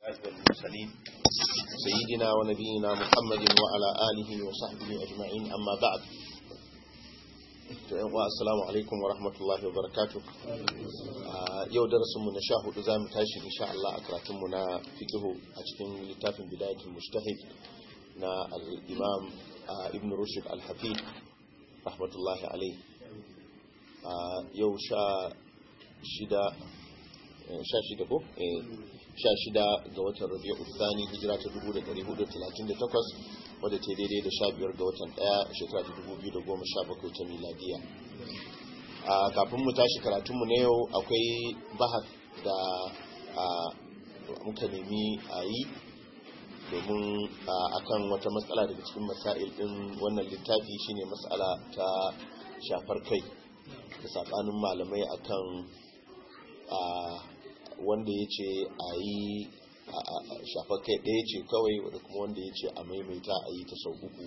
أشرف المرسلين سيدنا ونبينا محمد وعلى آله وصحبه أجمعين أما بعد assalamu alaikum wa rahmatullahi wa barakatuh yau darasinmu na sha hudu za mu tashi insha Allah a karatunmu na fikihu a cikin littafin bidayatul mustahid na al-imam ibn rushd al-hafid rahmatullahi alaihi yau sha shida sha shida ko sha shida ga watan rabi'u thani hijira ta 1438 wadda ta daidai da sha biyar ga watan daya shekara ta 2017 ta miladiya a kafin mu tashi karatunmu na yau akwai bahas da muka nemi a yi domin akan wata matsala daga cikin masail din wannan littafi shine matsala ta shafar kai da sabanin malamai akan wanda ya ce a yi shafar kai ɗaya ce kawai wadda kuma wanda ya ce a maimaita a yi ta sau uku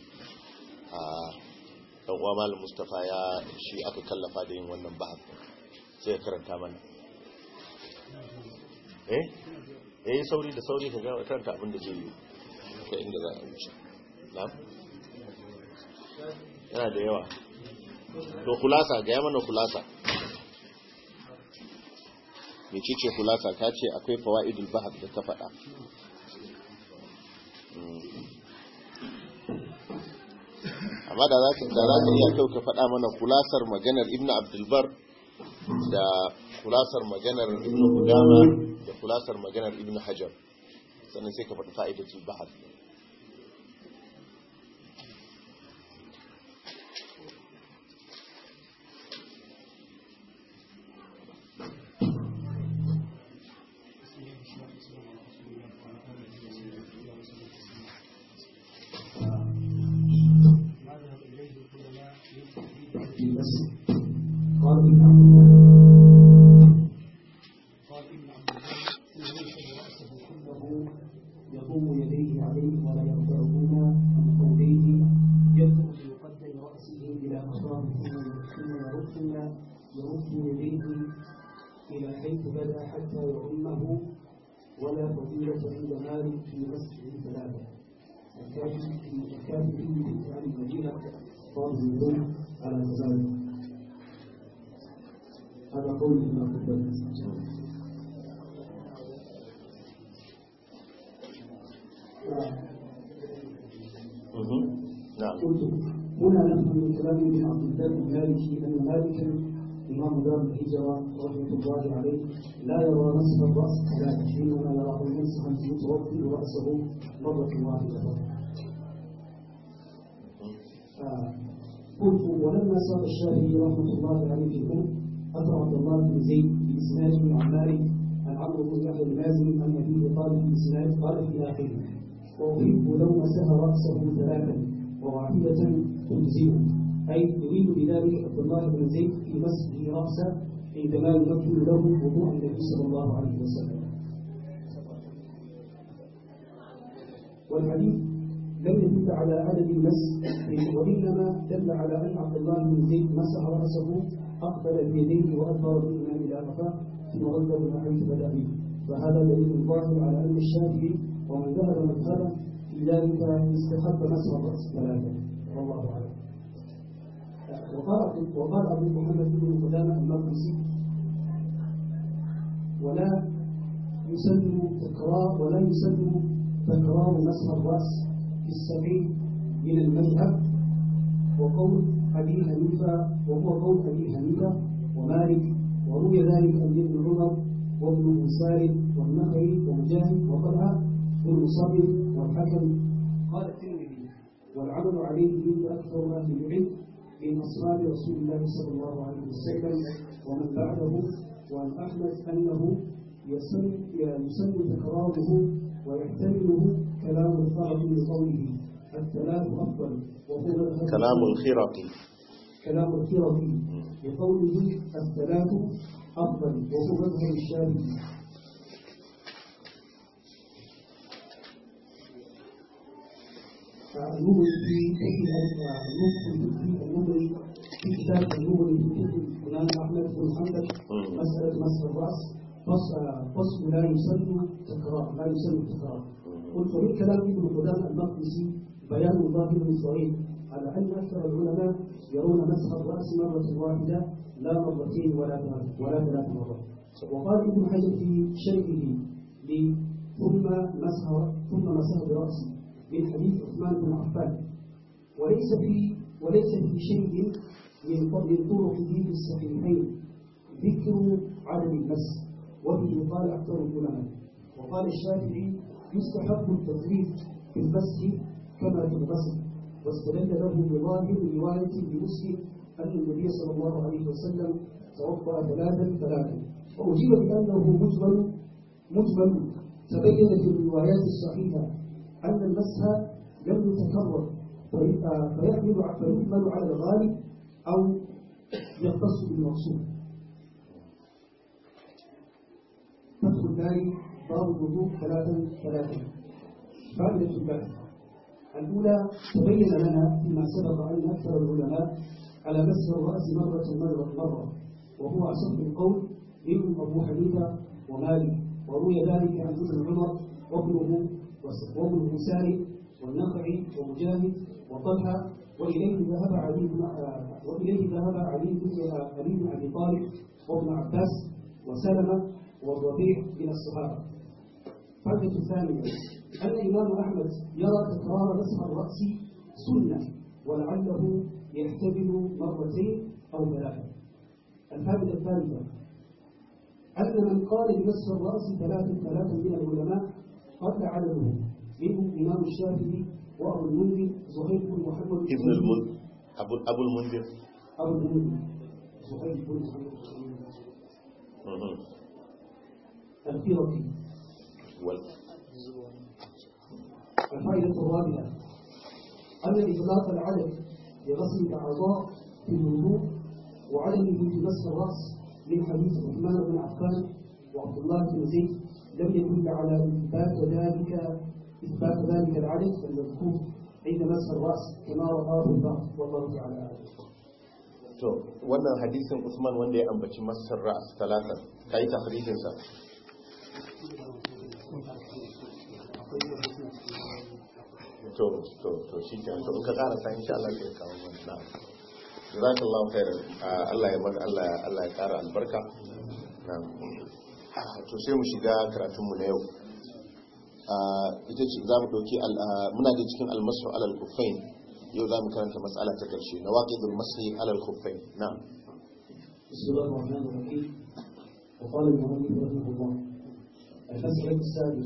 ɗan uwa malam mustapha ya shi aka kallafa da yin wannan bahas sai ya karanta mana eh eh sauri da sauri ka gama karanta abin da zai yi ka inda za a wuce na yana da yawa to kulasa ga mana kulasa mecece kulasa ta ce akwai fawa'idul bahar da ta faɗa amma da za ka iya kyau ka faɗa mana kulasar maganar ibn abdulbar da kulasar maganar ibn hudama da kulasar maganar ibn hajar sannan sai ka faɗi fa'idatul bahar هذا قول ابن عبد قلت هنا نفهم من كلام ابن عبد البر المالكي ان مالكا امام دار الهجره رحمه الله عليه لا يرى مسح الراس ثلاثه حينما يراه مسحا يتوضا راسه مره واحده قلت ولما صار الشافعي رحمه الله عليه في الام أثر عبد الله بن زيد بإسناد بن عمار عن عمرو بن يحيى المازني عن أبيه قال في الإسناد قال في آخره وأحب لو مسح رأسه ثلاثا وواحدة تجزئه أي يريد بذلك عبد الله بن زيد في مسحه رأسه عندما يمكن له وضوء النبي صلى الله عليه وسلم والحديث لم يدل على عدد المس وإنما دل على أن عبد الله بن زيد مسح رأسه أقبل بيديه وأدبر بهما إلى قفاه ثم رد من حيث بدأ به فهذا دليل ظاهر على أن الشافعي ومن ذهب مذهبه في ذلك استحب مسح الرأس ثلاثة والله أعلم وقال وقال أبو محمد بن قدامة المقدسي ولا يسن تكرار ولا يسن تكرار مسح الرأس في السبيل من المذهب وقول أبي حنيفة وهو قول أبي حنيفة ومالك وروي ذلك عن ابن عمر وابن مسار والنخعي ومجاهد وطلحة والمصبر والحكم قال الترمذي والعمل عليه عند أكثر ما في العلم من أصحاب رسول الله صلى الله عليه وسلم ومن بعده وعن أحمد أنه يسن يسن تكراره ويحتمله كلام الفرق بقوله الثلاث أفضل وهو كلام الخرقي كلام الخرقي بقوله الثلاث أفضل وهو مذهب الشافعي النبوي في النبوي في كتاب النبوي في الإمام أحمد بن حنبل مسألة مسح الرأس فصل لا يسن تكرار لا يسن تكرار قلت من كلام ابن قدامة المقدسي بيان ظاهر صغير على أن أكثر العلماء يرون مسح الرأس مرة واحدة لا مرتين ولا ثلاث ولا ثلاث مرات وقال ابن حجر في شرحه ثم مسح ثم مسح برأسه من حديث عثمان بن عفان وليس في وليس في شيء من من طرقه في الصحيحين ذكر عدد المس وبه قال أكثر العلماء وقال الشافعي يستحب التثليث في المسح كما في الغسل واستدل له بظاهر رواية لمسلم أن النبي صلى الله عليه وسلم توضأ ثلاثا ثلاثا وأجيب بأنه مجمل مجمل تبين في الروايات الصحيحة أن المسح لم يتكرر فيحمل فيحمل على الغالب أو يختص بالمقصود فتح الباري باب الوضوء ثلاثا ثلاثا فائدة البحث الأولى تبين لنا فيما سبق أن أكثر العلماء على مسح الرأس مرة مرة مرة وهو أصح القول منهم أبو حنيفة ومالك وروي ذلك عن ابن عمر وابنه وابنه سالم والنخعي ومجاهد وطلحة وإليه ذهب علي بن وإليه ذهب علي بن علي بن أبي طالب وابن عباس وسلمة والربيع من الصحابة. فائدة الثانية أن الإمام أحمد يرى تكرار مسح الرأس سنة ولعله يحتمل مرتين أو ثلاثة. الفائدة الثالثة أن من قال بمسح الرأس ثلاثة ثلاثة من العلماء قد عدده منهم الإمام الشافعي وأبو المنذر زهير بن محمد ابن المنذر أبو أبو المنذر أبو المنذر زهير بن محمد الفيرقي وال الفائدة الرابعة أن إطلاق العدد لغسل الأعضاء في الوضوء وعدمه في مسح الرأس من حديث عثمان بن عفان وعبد الله بن زيد لم يدل على إثبات ذلك إثبات ذلك العدد المذكور عند مسح الرأس كما رواه البعض والله تعالى أعلم. to wannan hadisin Usman wanda ya ambaci masar ra'as talata kai tafrijin sa to to to shi ke to ka kara sa insha Allah sai kawo wannan jazakallahu khairan Allah ya bar Allah Allah ya kara albarka na'am to sai mu shiga karatun mu na yau ita ce za mu ɗauki muna da cikin almasu alal kufain yau za mu karanta matsala ta ƙarshe na waƙidul masu alal kufain na بسم الله الرحمن الرحيم وقال المؤلف رحمه الله المسألة السادسة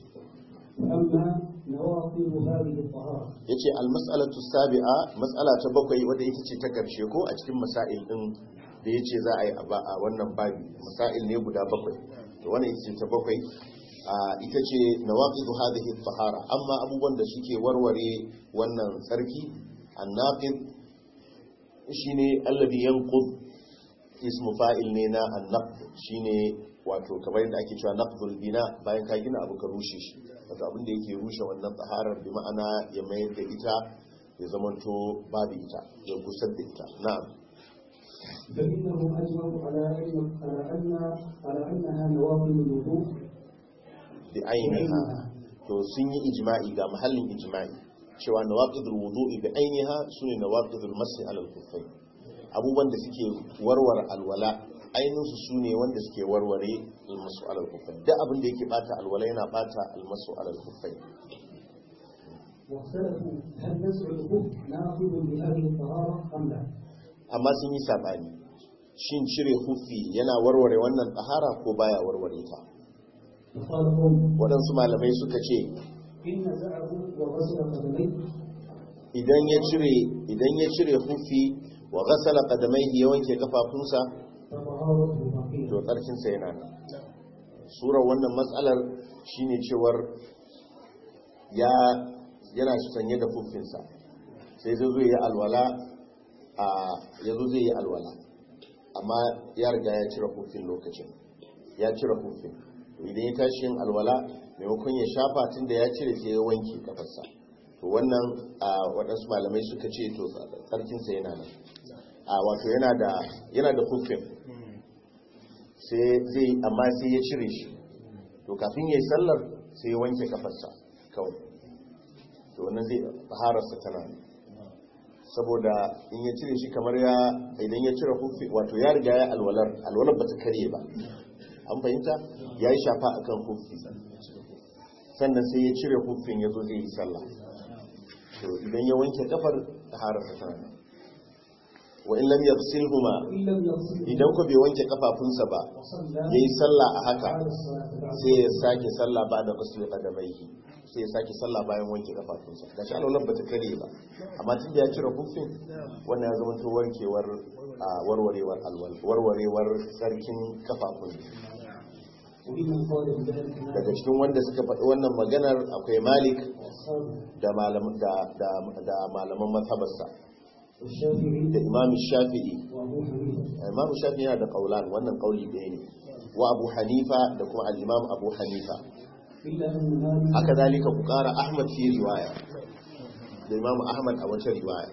فأما نواقض هذه الطهارة ya ce almas'alatu sabi'a matsala ta bakwai wadda ita ce ta ƙarshe ko a cikin masail ɗin da ya ce za a yi a wannan babi masail ne guda bakwai to wannan ita ce ta bakwai ita ce nawaqidu hadhihi at-tahara amma abubuwan da suke warware wannan tsarki an-naqid shine alladhi yanqud ismu fa'il ne na an-naqd shine wato kamar yadda ake cewa naqdul bina bayan ka gina abu ka rushe shi wato abin da yake rushe wannan taharar bi ma'ana ya mayar da ita ya zamanto babu ita ya gusar da ita na'am فإنهم أجمعوا على أن على أن على أنها نواقض الوضوء bi ainiha to sun yi ijma'i ga mahallin ijma'i cewa nawaqidul wudu'i bi ainiha sune nawaqidul masi ala al-kuffayn abubuwan da suke warware alwala ainihin su sune wanda suke warware al-masu ala al-kuffayn duk abin da yake bata alwala yana bata al-masu ala al-kuffayn واختلفوا هل نزع الخف ناقض لهذه الطهارة أم لا؟ amma sun yi sabani shin cire hufi yana warware wannan tsahara ko baya warware ta فقال قوم waɗansu malamai suka ce إن نزعه وغسل قدميه idan ya cire idan ya cire hufi wa ghasala qadamaihi ya wanke kafafunsa فطهارته to باقية tsarkinsa yana nan surar wannan matsalar shine cewar ya yana sanye da hufinsa sai zai zo yi alwala a ya zo zai yi alwala amma ya riga ya cire hufin lokacin ya cire hufin to idan ya tashi yin alwala maimakon ya shafa tun da ya cire sai ya wanke kafarsa to wannan a waɗansu malamai suka ce to tsarkinsa yana nan a wato yana da yana da hufin sai zai amma sai ya cire shi to kafin ya yi sallar sai ya wanke kafarsa kawai to wannan zai tahararsa tana ne saboda in ya cire shi kamar ya idan ya cire hufi wato ya riga ya alwalar alwalar ba ta karye ba an fahimta ya yi shafa akan hufi sannan sai ya cire hufin ya zo zai yi sallah to idan ya wanke kafar tahararsa tana ne wa in lam yaghsilhuma وإن لم يغسل idan ko bai wanke kafafunsa ba وصلى yayi sallah a haka على الصلاة بعد sai ya sake sallah ba da ghusl qadamaihi sai ya sake sallah bayan wanke kafafunsa da shi alwalar bata kare ba amma tun da ya cire hufin wannan ya zama to warkewar a warwarewar alwal warwarewar sarkin kafafun وممن قال بذلك daga cikin wanda suka faɗi wannan maganar akwai malik وأصحابه da malaman da da, da malaman mazhabarsa والشافعي da imam shafi'i وأبو حنيفة imam shafi'i yana da kaulan wannan kauli ɗaya ne wa abu hanifa da kuma al-imam abu hanifa إلا أن مالك haka zalika ku kara ahmad fi riwaya da imam ahmad a wata riwaya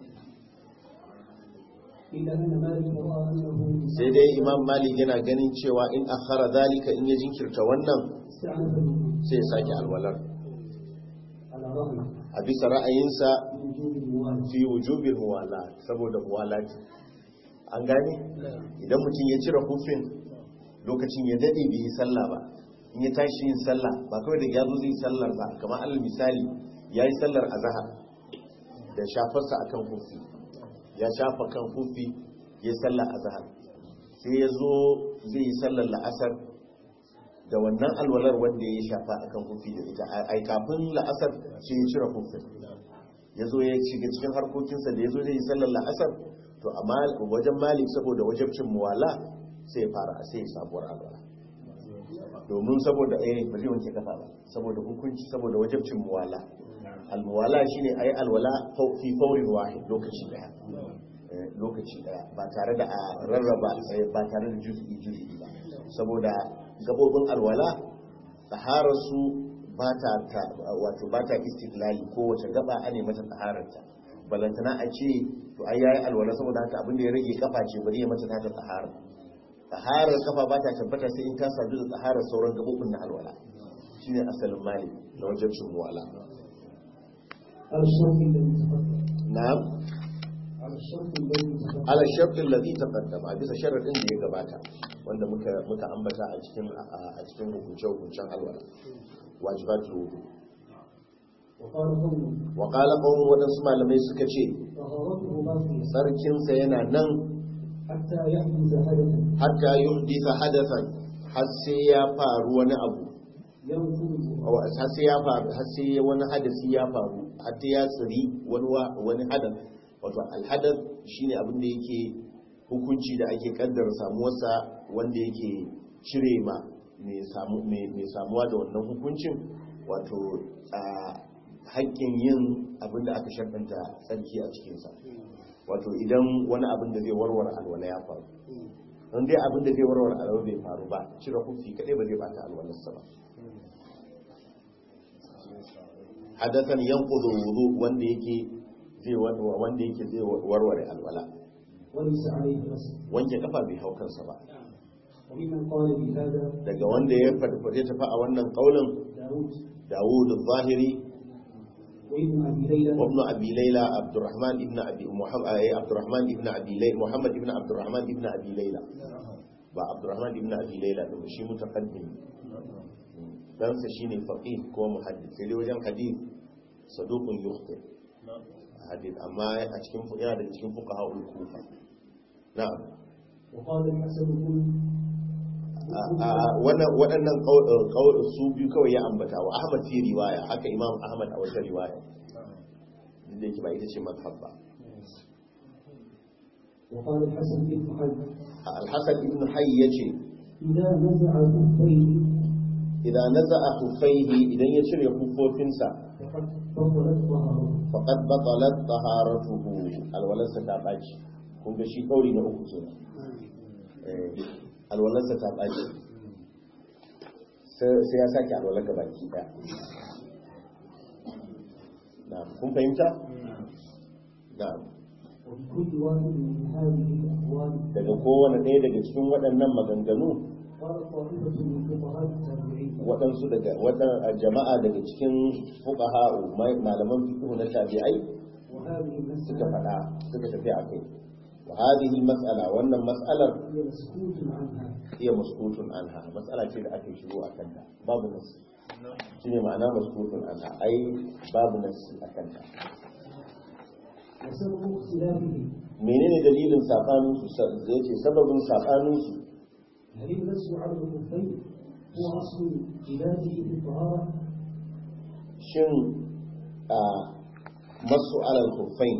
إلا أن مالك رأى أنه sai dai imam malik yana ganin cewa in akhara zalika in ya jinkirta wannan استعنف الوضوء sai ya sake alwalar على رغم a bisa ra'ayinsa وجوب الموالاه fi wujubil muwala saboda muwalati an gane idan mutum ya cire hufin lokacin ya dade bai yi sallah ba in ya tashi yin sallah ba kawai da ya zo zai sallar ba kamar alal misali ya yi sallar azhar da shafarsa akan hufi ya shafa kan hufi ya yi sallar azhar sai ya zo zai yi sallar la'asar da wannan alwalar wanda ya shafa akan hufi da ita ai kafin la'asar sai ya cire hufin ya zo ya shiga cikin harkokinsa da ya zo zai yi sallar la'asar to amma wajen malik saboda wajabcin muwala sai ya fara a sai ya sabuwar alwala domin saboda eh ba zai wanke kafa ba saboda hukunci saboda wajabcin muwala almuwala shine ayi alwala fau- fi faurin wahid lokaci daya Eh, lokaci daya ba tare da a rarraba eh, ba tare da juz'i juz'i ba saboda gabobin alwala taharar su ba ta ta- wato ba ta istiklali ko wace gaba ane mata tahararta balantana a ce to ai yayi alwala saboda haka abin da ya rage kafa ce bari ya mata ta tahara taharar kafa ba ta tabbata sai in ta sadu da taharar sauran gabobin na alwala shine asalin mali da wajen cin muwala على الشرط الذي تقدم na'am على الشرط الذي تقدم ala shartin ladhi taqaddama a bisa sharadin da ya gabata wanda muka muka ambata a cikin a cikin hukunce hukuncen alwala wajibatul wudu وقال قوله wa qala qawmun wadansu malamai suka ce طهارته باقية sarkinsa yana nan حتى يحدث حدثا hatta yuhdisa hadathan har sai ya faru wani abu ينقض Aw, har sai ya faru har sai wani hadasi ya faru har sai ya tsiri wani wa- wani hadath wato alhadath shine abin da yake hukunci da ake kaddara samuwarsa wanda yake cire ma mai samu mai mai samuwa da wannan hukuncin wato a haƙƙin yin abin da aka sharɗanta tsarki a cikinsa wato idan wani abin da zai warware alwala ya faru don dai abin da zai warware alwala bai faru ba cire hukunci kadai ba zai bata alwalarsa ba hadathan yanqudu wudu wanda yake zai wanda yake zai warware alwala وليس عليه غسل wanke kafa bai hau kansa ba وممن قال بهذا daga wanda ya fadfade tafi a wannan kaulin داود Dawud al-Zahiri وابن أبي ليلى wa ibn Abi Layla Abdurrahman ibn Abi Muhammad Abdurrahman ibn Abi Layla Muhammad ibn Abdurrahman ibn Abi Layla ba Abdurrahman ibn Abi Layla din shi mutaqaddim dan sa shine faqih ko muhaddis sai dai wajen hadith saduqun yukhti hadith amma a cikin yana da cikin fuqaha ul-Kufa na'am وقال الحسن بن waɗannan ƙaunar su biyu kawai ya ambata wa ahmad fi riwaya haka imam ahmad a wata riwaya duk da yake ba ita ce mazhab ba وقال الحسن بن محمد alhassan ibn hayy yace إذا نزع كفيه idan naza'a khuffaihi idan ya cire kuffofinsa فقد بطلت طهارته faqad batalat taharatuhu alwalansa ta baci kun ga shi kauri na uku kenan eh alwalansa ta baci sai ya sake alwalar ga baki daya na'am kun fahimta na'am وبكل واحد من هذه الأقوال daga kowane ɗaya daga cikin waɗannan maganganu قال طائفة من فقهاء التابعين waɗansu daga waɗan jama'a daga cikin fuqaha malaman fiqh na tabi'ai وهذه suka المسألة faɗa suka tafi a kai wa hadhihi mas'ala wannan mas'alar هي مسكوت عنها iya maskutun anha mas'ala ce da ake shiru a kanta babu nasi shine ma'ana maskutun anha ai babu nasi a kanta وسبب اختلافه menene dalilin sabanin su zai ce sababin sabanin su هل المس على الخفين هو أصل عباده في الطهارة shin a masu alal kuffain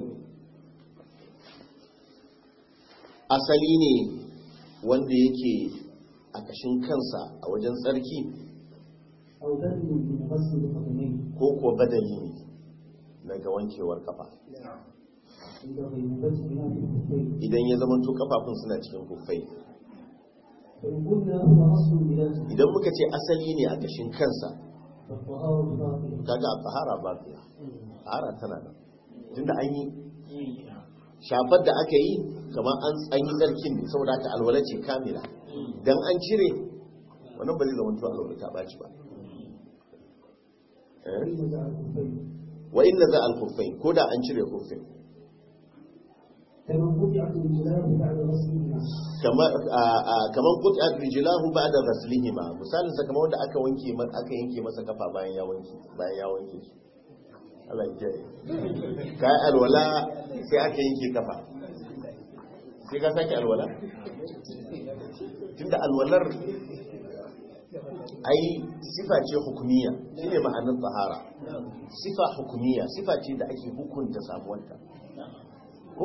asali ne wanda yake a kashin kansa a wajen tsarki أو بدل من غسل القدمين ko kuwa badali ne daga wankewar kafa عند غيبوبتهما في الخفين idan ya zama kafafun suna cikin kuffai فإن قلنا هو أصل بذاته idan muka ce asali ne a kashin kansa فالطهارة باطلة kaga a tsahara ba fiya tsahara tana nan tunda an yi shafar da aka yi kamar an tsanyi tsarkin ne saboda haka alwala ce kamila dan an cire wannan ba zai zama to alwala ta baci ba Eh? فإن على الخفين wa inna za al khuffain ko da an cire khuffin كمن قطعت رجلاه بعد غسلهما kamar a- a- kamar qut'at rijlahu ba'da ghaslihima misalin sa kamar wanda aka wanke ma- aka yanke masa kafa bayan ya wanke bayan ya wanke su Allah ya kiyaye kai alwala sai aka yanke kafa sai ka sake alwala tunda alwalar ai sifa ce hukumiya shine ma'anar tsahara sifa hukumiya sifa ce da ake hukunta samuwarta ko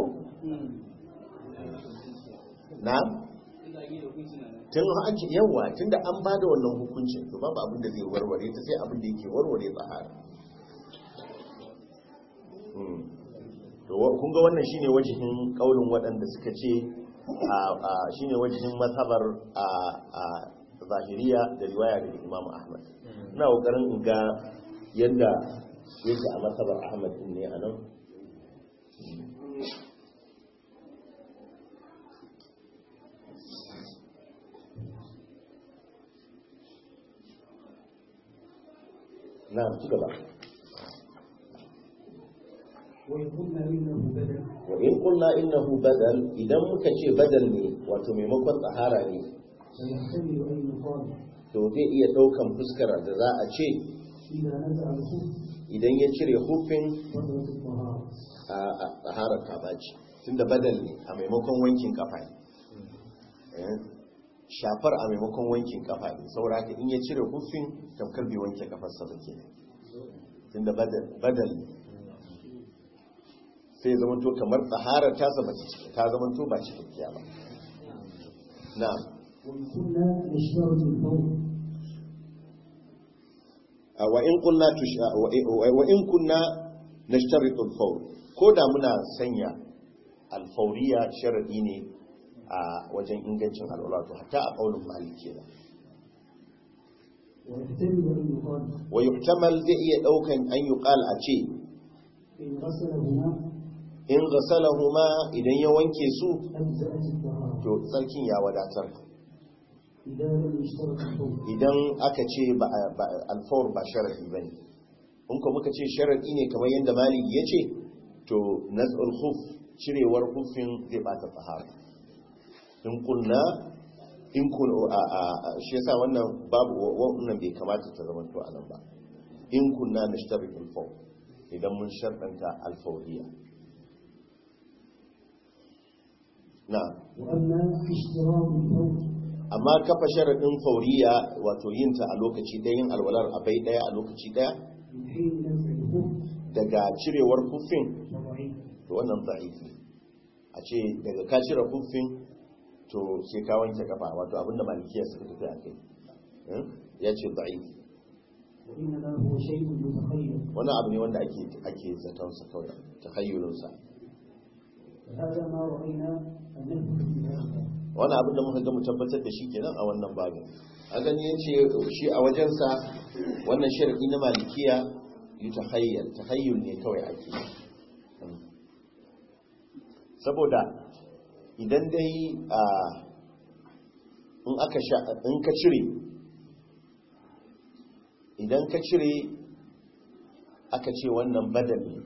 na tun an ce yawa tun da an ba da wannan hukuncin to babu abin da zai warware ta sai abin da yake warware tsahara Hmm. to wa- kun ga wannan shine wajihin kaulin waɗanda suka ce a- a- shine wajihin mazhabar a a zahiriya da riwaya daga Imam Ahmad ina kokarin in ga yadda yake a mazhabar Ahmad din ne anan na ci gaba وإن قلنا إنه بدل wa in qulna innahu badal idan muka ce badal ne wato maimakon tsahara ne فيحتمل أن يقال to zai iya daukan fuskar da za a ce إذا نزع الخف idan ya cire hufin بطلت الطهارة a a tsaharar ta baci tunda badal ne a maimakon wankin kafa ne Eh, shafar a maimakon wankin kafa ne saboda haka in ya cire hufin tamkar bai wanke kafarsa ba ke tunda badal badal ne sai ya zamanto kamar tsaharar tasa ba ta ta zamanto ba cikakkiya ba na'am وإن كنا نشترط الفور wa in kunna tush wa in kunna nashtaritu al-fawr ko da muna sanya al-fawriya sharadi ne a wajen ingancin alwala to hatta a qaulin maliki ne ويحتمل أن يقال wa yuhtamal zai iya daukan an yuqal a ce إن غسلهما in ghasalahuma idan ya wanke su أجزأت الطهارة to sarkin ya wadatar إذا لم يشترط الفور idan aka ce ba ba- al-fawr ba sharadi bane in ko muka ce sharadi ne kamar yadda maliki ya ce to naz'ul khuf cirewar khufin zai bata tsahara in kunna in kun a a a- shi yasa wannan babu wannan bai kamata ta zama to anan ba in kunna nashtaritul faw idan mun sharɗanta alfawriya na وأما اشتراط الفور amma kafa sharaɗin fauriya wato yin ta a lokaci ɗaya yin alwalar a bai ɗaya a lokaci ɗaya من حين نزع الخف daga cirewar kuffin فضعيف to wannan da'ifi a ce daga ka cire kuffin to sai ka wanke kafa wato abinda malikiya suka tafi a kai Hmm? ya ce da'ifi وإنما هو شيء متخيل wani abu ne wanda ake ake zaton sa kawai takhayyulun sa هذا ما رأينا أن نثبت بهذا wani abin da muka ga mu tabbatar da shi kenan a wannan babin a gani yace shi a wajensa wannan sharadi na malikiya yi tahayyul tahayyul ne kawai ake saboda idan dai a in aka sha in ka cire idan ka cire aka ce wannan badal ne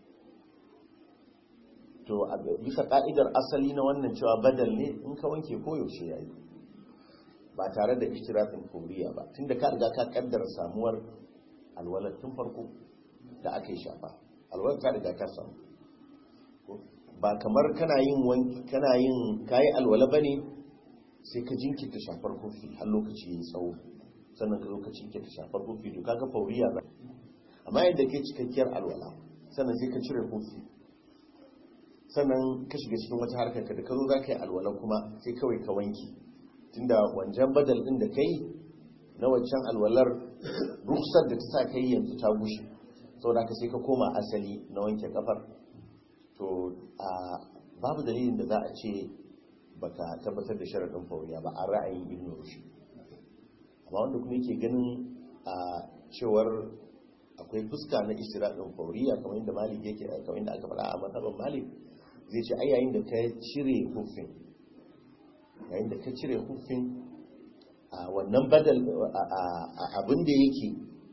to a bisa ka'idar asali na wannan cewa badal ne in ka wanke koyaushe ya yi ba tare da ishtirafin koriya ba tunda ka riga ka kaddara samuwar alwalar tun farko da aka yi shafa alwalar ka riga ka samu ba kamar kana yin wanki kana yin kayi alwala bane sai ka jinkirta shafar kofi har lokaci yayi tsawo sannan ka zo ka jinkirta shafar kofi to kaga fauriya ba amma yadda ke cikakkiyar alwala sannan sai ka cire kofi sannan ka shiga cikin wata harkar ka da ka zo za ka yi alwala kuma sai kawai ka wanki tunda wancan badal din da kai na wancan alwalar ruksar da ta sa kai yanzu ta gushe saboda ka sai ka koma asali na wanke kafar to a babu dalilin da za a ce baka tabbatar da sharaɗin fauriya ba a ra'ayin ibn rushd amma wanda kuma yake ganin a cewar akwai fuska na istiraɗin fauriya kamar yadda malik yake kamar yadda aka faɗa a matsaban malik zai ce ai yayin da ka cire hufin yayin da ka cire hufin a wannan badal abin da yake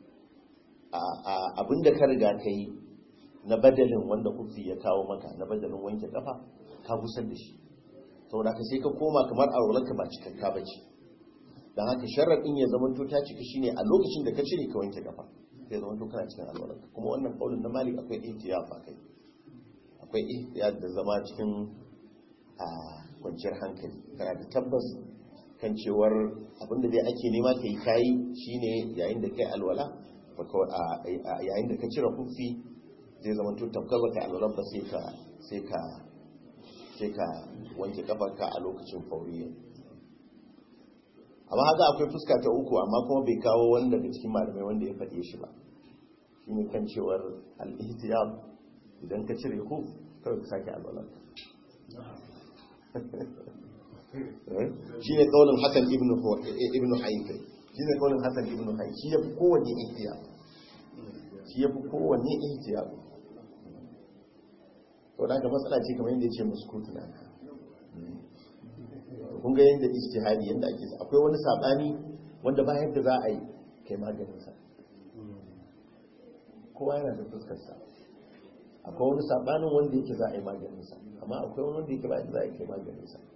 abin da ka riga ka yi na badalin wanda hufi ya kawo maka na badalin wanke kafa ka gusar da shi saboda ka sai ka koma kamar aurewarka ba cikakka ba ce don haka sharaɗin ya zama to ta cika shine a lokacin da ka cire ka wanke kafa sai zama to kana cikin alwalarka kuma wannan kaulin na malik akwai ihtiyar fa kai akwai ihtiyar da zama cikin a kwanciyar hankali kana da tabbas kan cewar abinda dai ake nema ka yi kayi shine yayin da kai alwala yayin da ka cire kufi zai zama to tabbatar baka alwala ba sai ka sai ka sai ka wanke kafarka a lokacin fauriya amma haka akwai fuska ta uku amma kuma bai kawo wani daga cikin malamai wanda ya faɗe shi ba shi ne kan cewar al'ihtiyab idan ka cire ku kawai ka sake alwalar shi ne kaunin hasan ibn haifai shi ne kaunin hasan ibn haifai shi ya fi kowanne ihtiyab shi ya fi kowanne ihtiyab to da ka matsala ce kamar yadda ya ce muskutu na kun ga yadda ijtihadi yadda ake akwai wani sabani wanda ba yadda za a yi kai maganin sa kowa yana da fuskar sa akwai wani sabanin wanda yake za a yi maganin sa amma akwai wani wanda yake ba yadda za a yi kai maganin sa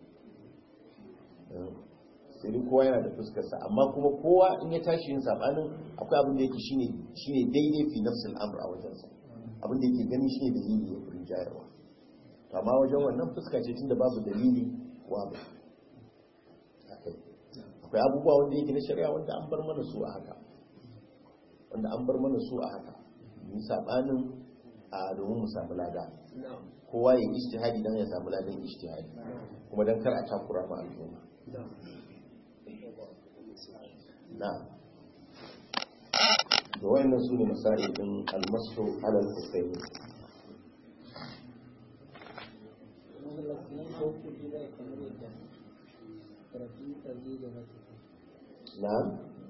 sai dai kowa yana da fuskar sa amma kuma kowa in ya tashi yin sabanin akwai abin da yake shine shine daidai fi nafsil amr a wajen sa abin da yake gani shine dalili ya furin jayarwa to amma wajen wannan fuska ce tunda babu dalili wa ba akwai abubuwa wanda yake na shari'a wanda an bar mana su a haka wanda an bar mana su a haka mu sabanin a domin mu samu lada kowa ya ijtihadi dan ya samu ladan ijtihadi kuma dan kar a takura ma al'umma na da wayannan su ne masail din almasu alal husaini na'am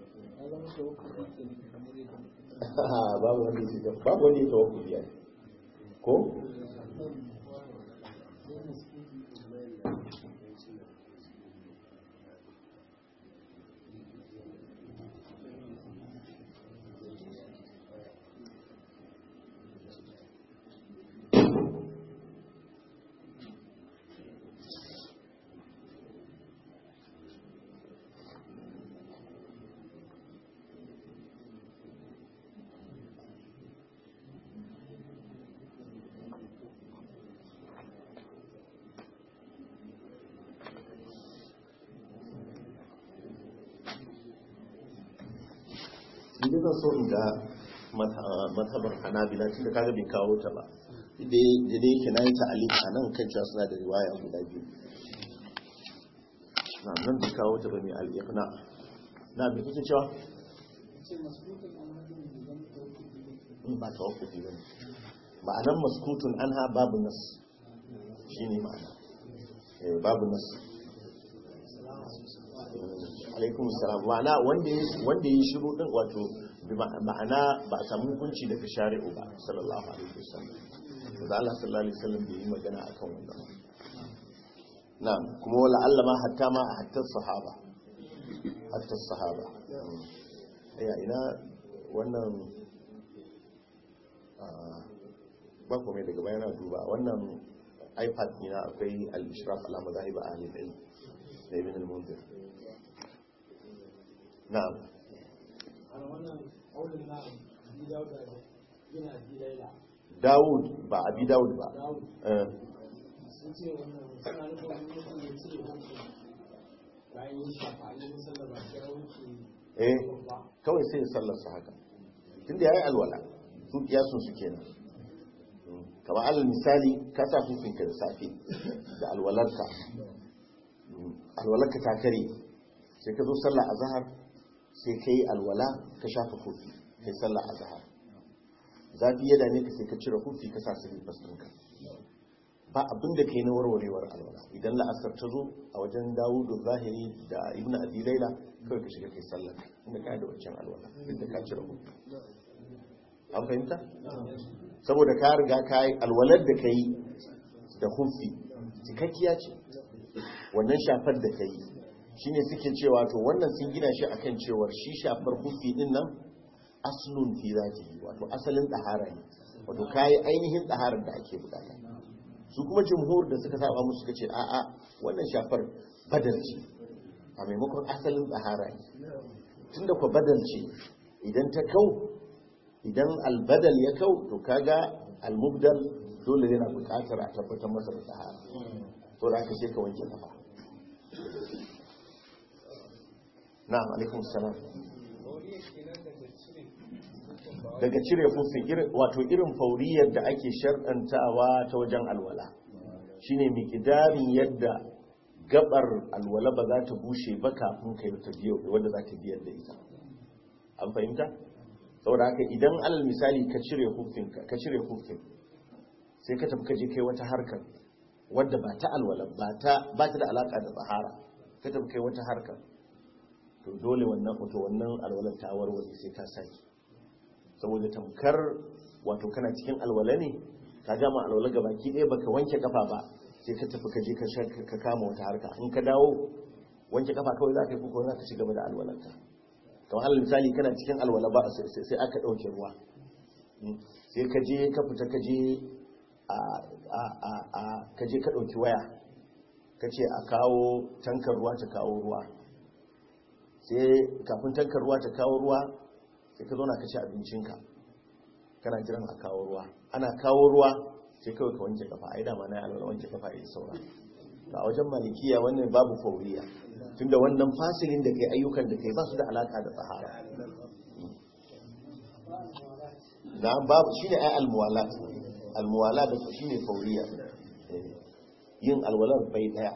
babu wanda ya babu wanda ya tawakkufi ai ko idan zan so in ga mazhabar hanabila tun da kaga bai kawo ta ba da dai yake na yi ta'alif a nan kan cewa suna da riwaya guda biyu na nan bai kawo ta ba mai al'iqna na bai kuke cewa in ba ta wakufi ba ne ma'anan maskutun an ha babu nas shi ne ma'ana babu nas alaikum salam ma'ana wanda ya yi shiru din wato ma'ana ba a samu hukunci daga shari'u ba sallallahu alaihi wasallam da Allah sallallahu alaihi wasallam bai yi magana akan wannan na'am kuma wala Allah ma hatta ma a hatta sahaba hatta sahaba ya ina wannan ba ku mai daga bayana duba wannan ipad ina akwai al-ishraf ala mazahib ahli al-ilm da ibn al-munzir na'am Dawud ba abi Dawud ba sun ce wannan suna nufin wani mutum ya ce bayan yin shafa a yin sallar ba ya wuce eh kawai sai ya sallarsa haka tunda yayi alwala su kiyasun su kenan kamar alal misali ka sa hukunka da safe da alwalarka alwalarka ta kare sai ka zo sallah azhar sai ka yi alwala ka shafa hufi kai sallah azhar zafi ya dame ka sai ka cire hufi ka sa silifas ɗinka ba abin da kai na warwarewar alwala idan la'asar ta zo a wajen dawudu zahiri da ibn abi laila kawai ka shiga kai sallar inda ka da wancan alwala duk da ka cire hufi an fahimta saboda ka riga ka yi alwalar da ka yi da hufi cikakkiya ce wannan shafar da ka yi shine suke cewa to wannan sun gina shi akan cewar shi shafar hufi din nan aslun fi zatihi wato asalin tsahara ne wato kayi ainihin tsaharar da ake bukata su kuma jumhur da suka saba musu suka ce a'a wannan shafar badal ce a maimakon asalin tsahara ne tunda ku badal ce idan ta kau idan albadal ya kau to kaga almubdal dole yana bukatar a tabbatar masa da tsahara to da aka ce ka wanke kafa na'am alaikum salam daga cire fufin wato irin fauriyar da ake shar'antawa ta wajen alwala shine miqdarin yadda gabar alwala ba za ta bushe ba kafin kai ta biyo wanda za ta biyar da ita an fahimta saboda haka idan alal misali ka cire hufin ka cire hufin sai ka tafi ka je kai wata harkar wadda ba ta alwala ba ta ba ta da alaka da tsahara ka tafi kai wata harkar to dole wannan wato wannan alwalar ta warware sai ka saki saboda tamkar wato kana cikin alwala ne ka gama alwala ga baki ɗaya baka wanke kafa ba sai ka tafi ka je ka kama wata harka in ka dawo wanke kafa kawai za ka yi kuka za ka ci gaba da alwalanka kamar alal misali kana cikin alwala ba sai aka ɗauke ruwa sai ka je ka fita ka je a ka je ka ɗauki waya ka ce a kawo tankar ruwa ta kawo ruwa sai kafin tankar ruwa ta kawo ruwa sai ka zauna ka ci abincinka kana jiran a kawo ruwa ana kawo ruwa sai kawai ka wanke kafa ai dama na yi alwala wanke kafa ya saura a wajen malikiya wannan babu fauriya tunda wannan fasilin da kai ayyukan da kai ba su da alaka da tsahara na babu shine ai almuwala almuwala da shine fauriya yin alwalar bai daya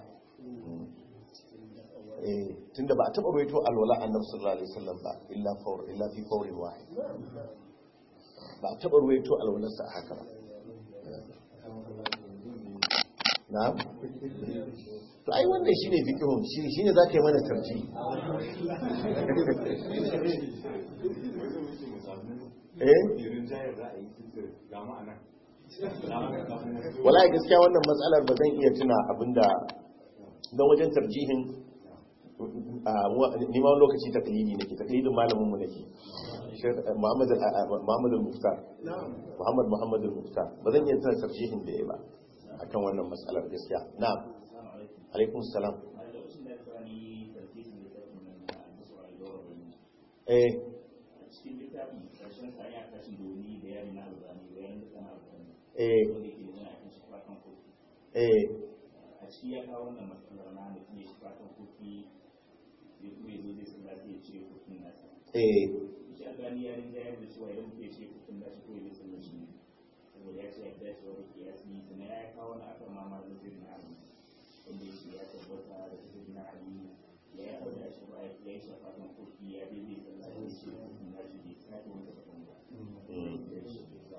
tunda ba a taɓa rawaito alwala annabi sallallahu alaihi wasallam ba illa fawr illa fi fawrin wahid ba a taɓa rawaito alwalarsa haka ba na'am to ai wannan shine fiqhun shi shine zaka yi mana tarji eh wallahi gaskiya wannan matsalar ba zan iya tuna abinda don wajen tarjihin nima lokaci taklidi nake taklidin malamin mu nake Muhammad Muhammad al-Muftar Muhammad Muhammad al-Muftar ba zan iya tana tarjihin da yayi ba akan wannan matsalar gaskiya na'am alaikum salam eh eh eh a ciki ya kawo wannan matsalar na mutum ya shi fatan kofi ya kuma ya zo zai sun lafiya ce kofin nasa eh shi albani ya rinja ya da cewa idan mutum ya ce kofin nasa ko ya zai sun shi saboda ya ce ya dace wa da kiyasi sannan ya kawo wani akan mama da zai na ali wanda ya ce ya tabbata da zai na ali ya yi abu da shi ba ya yi shi fatan kofi ya bai zai sun lafiya ce kofin nasa bai sake wani kofin ba sannan ya ce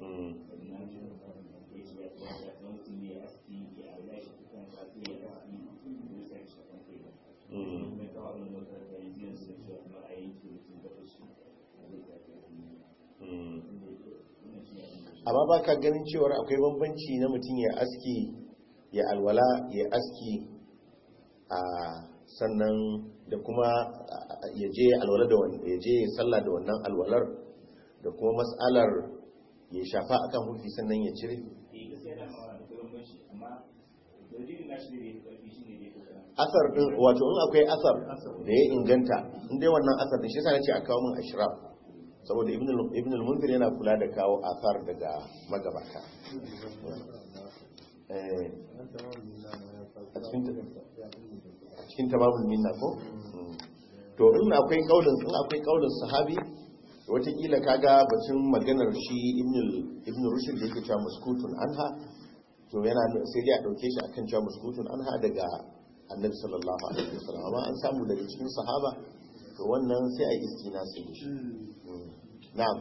ya tabbata da mutum ne ya aski ya abu da shi kukan sa sai ya aski zai sa shi kan kai ba mai kawo abin da wata da yanzu yanzu da cewa kuma a yanki mutum da su zai sake amma ba ka ganin cewar akwai bambanci na mutum ya aski ya alwala ya aski a sannan da kuma ya je alwala da wannan ya je sallah da wannan alwalar da kuma mas'alar ya shafa akan hufi sannan ya cire eh gaskiya da ma da gurin banshi amma dalilin nashi ne da karfi shine ne kuka asar din wato in akwai asar da ya inganta in dai wannan asar din shi yasa nace a kawo min ashraf saboda ibn al- ibn al-munzir yana kula da kawo asar daga magabata eh a cikin a cikin tamamul minna ko Mm. to in akwai kaulin in akwai kaulin sahabi watakila kaga bacin maganar shi ibn al- ibn rushd da yake cewa muskutun anha to yana sai dai a dauke shi akan cewa muskutun anha daga annabi sallallahu alaihi wasallam amma an samu daga cikin sahaba to wannan sai a yi istina sai da shi Mm. na'am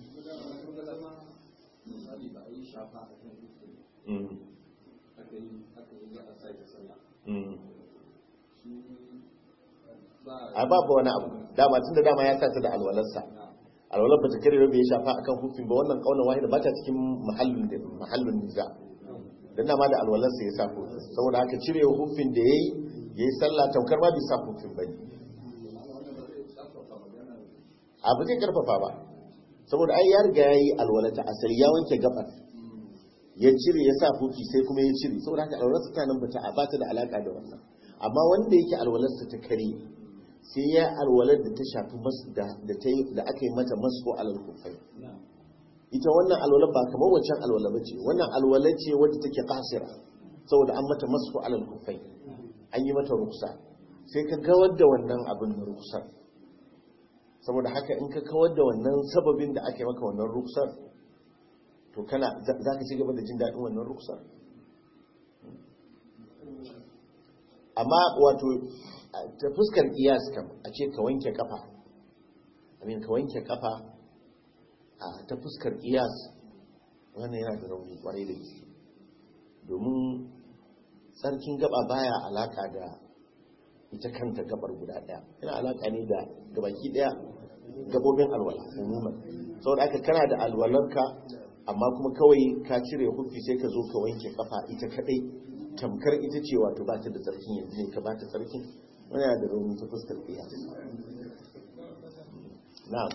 misali ba a yi shafa a kan dukkan Mm. aka yi aka yi za a sake sallah Mm. shi ba a babu wani abu dama tunda dama ya sa ta da alwalarsa alwalar ba ta kare ba ya shafa akan hufin ba wannan kaunar wahida ba ta cikin mahallin da mahallin niza dan dama da alwalarsa ya sa hufin saboda haka cire hufin da yayi yayi sallah tamkar ma bai sa hufin bane abu zai karfafa ba saboda ai ya riga yayi alwalata asali ya wanke gabar ya cire ya sa hufi sai kuma ya cire saboda haka alwalarsa ta nan bata ba ta da alaka da wannan amma wanda yake alwalarsa ta kare sai ya alwalar da ta shafi mas da da ta yi da aka yi mata masu alal kufai ita wannan alwalar ba kamar wancan alwala bace wannan alwala ce wadda take kasira saboda an mata masu alal kufai an yi mata ruksa sai ka gawar da wannan abin na ruksar saboda haka in ka kawar da wannan sababin da aka yi maka wannan ruksar to kana za ka ci gaba da jin daɗin wannan ruksar amma wato a- ta fuskar iyas kam a ce ka wanke kafa amin ka wanke kafa a ta fuskar iyas wannan yana da rauni kwarai da gaske domin tsarkin gaba baya alaka da ita kanta gabar guda daya yana alaka ne da gabaki daya gabobin alwala umuman saboda aka kana da alwalarka amma kuma kawai ka cire hufi sai ka zo ka wanke kafa ita kadai tamkar ita ce wato ba ta da tsarkin yanzu ne ka ba ta tsarkin wani yana da rauni ta fuskar iya na'am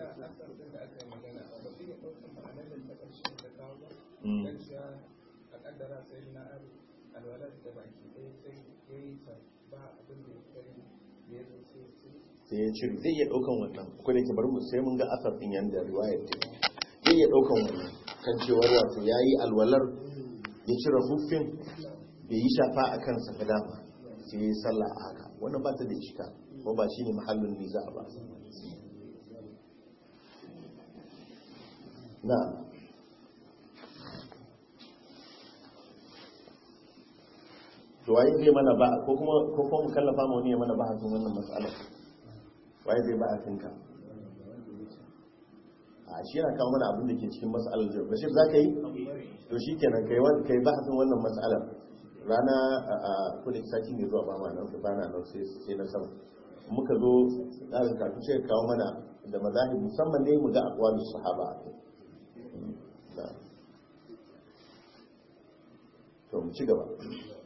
Mm. a kaddara sai na alwalar da baki ɗaya sai ya yi ta ba abin da ya kai da ya zo sai sai ya cire zai iya daukan wannan ko da ke bari mu sai mun ga asar din yanda riwayar ta zai iya daukan wannan kan cewar wato yayi alwalar ya cire huffin bai yi shafa a kansa ba dama sai ya yi sallah a haka wannan ba ta da ishka ko ba shine mahallin niza ba na to waye zai mana ba ko kuma ko kuma mu kallafa mu ne mana ba hakin wannan mas'alar waye zai ba hakinka a shi yana kawo mana abin da ke cikin mas'alar jiya bashir za ka yi to shi kenan kai wani kai ba hakin wannan mas'alar rana a kudin sati mai zuwa ba ma nan ba na nan sai sai na sama muka zo tsarin kafin sai kawo mana da mazahib musamman ne mu ga aqwalu sahaba a kai Na. to mu ci gaba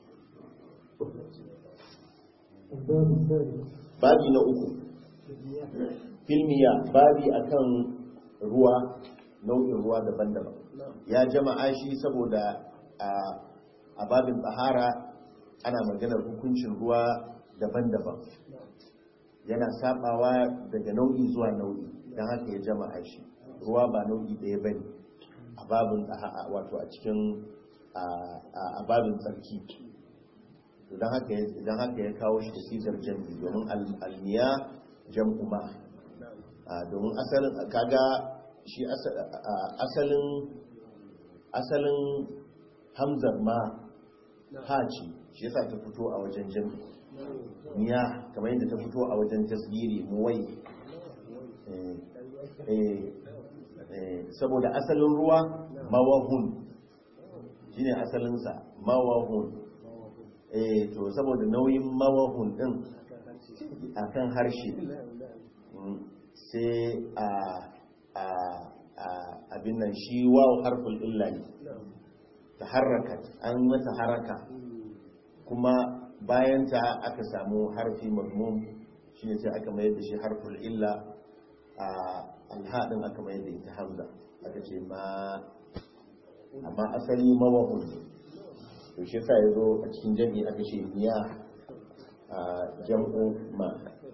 الباب الثالث babi na uku filmiya babi akan ruwa nau'in ruwa daban-daban ya jama'a shi saboda a a babin tsahara ana maganar hukuncin ruwa daban-daban yana sabawa daga nau'i zuwa nau'i don haka ya jama'a shi ruwa ba nau'i ɗaya ba ne a babin tsaha- wato a cikin a- a a babin tsarki don haka ya- don haka ya kawo shi da sigar jam'i domin al- almiya jam'u ma a, domin asalin kaga shi asa- a- asalin asalin hamzar ma haci shi yasa ta fito a wajen jam'i miya kamar yadda ta fito a wajen tasgiri muwai Eh, eh, eh, saboda asalin ruwa mawahun shine asalinsa mawahun eh to saboda nauyin mawahun din akan harshe mm, sai a a a abin nan shi waw harful illa ne ta haraka an mata haraka kuma bayan ta aka samu harfi mazmum shine sai aka mayar da shi harful illa a alhadin aka mayar da ita hamza aka ce ma amma asali mawahun to shi yasa yazo a cikin jami'i aka ce miya a jam'u ma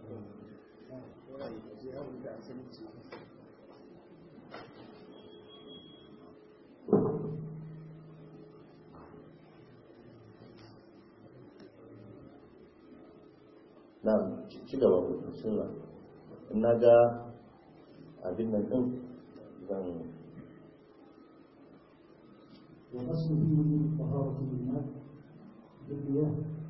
na ci gaba mutum suna na ga abin nan ɗin zan والأصل فيه طهارة الماء بالمياه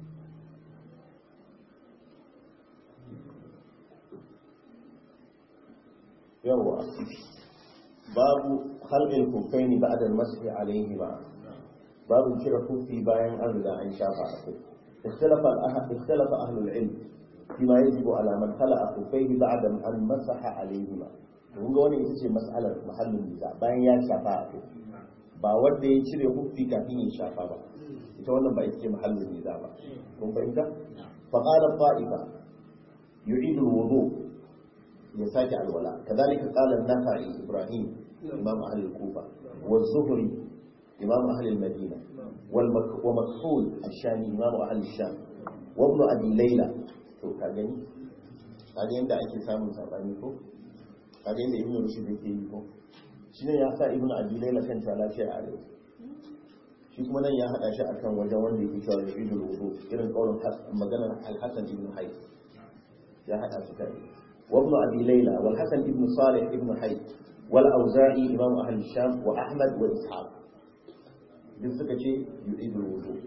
yawa babu halin kufaini ba da masu alaihi ba babu cire kufi bayan an riga an shafa a kai اختلف أهل العلم فيما يجب على من خلع خفيه بعد أن مسح عليهما kun ga wani ita ce mas'alar mahallin nisa bayan ya shafa a kai ba wanda ya cire hufi kafin ya shafa ba ita wannan ba ita ce mahallin nisa ba kun fahimta fa qala ta'ifa yu'idu al-wudu ya sake alwala kadhalika qala an-nafa'i ibrahim imam ahli al-kufa wa az-zuhri imam ahli al-madina wal wa makhul ash-shami imam ahli al-sham wa ibn abi layla to ka gani kaga yanda ake samun sabani ko kaga yanda ibn rushd yake yi ko shine ya sa ibn abi layla kan ta lafiya a arewa shi kuma nan ya hada shi akan wajen wanda yake cewa yu'idul wudu irin kaulin maganar al-hasan ibn hayy ya hada su kai وابن أبي ليلى والحسن ابن صالح ابن حي والأوزاعي إمام أهل الشام وأحمد وإسحاق بالسكة يعيد الوضوء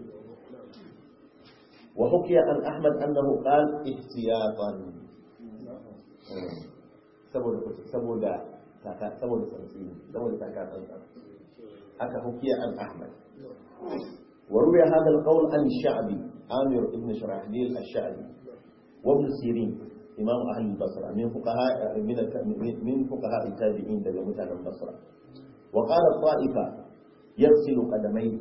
وحكي عن أحمد أنه قال احتياطا saboda saboda saboda tsantsini saboda taka tsantsan haka hukiya an ahmad وروي هذا القول عن الشعبي عامر بن شراحبيل الشعبي وابن سيرين إمام أهل البصرة من فقهاء من من فقهاء التابعين دل متعلم البصرة وقال الطائفة يغسل قدميه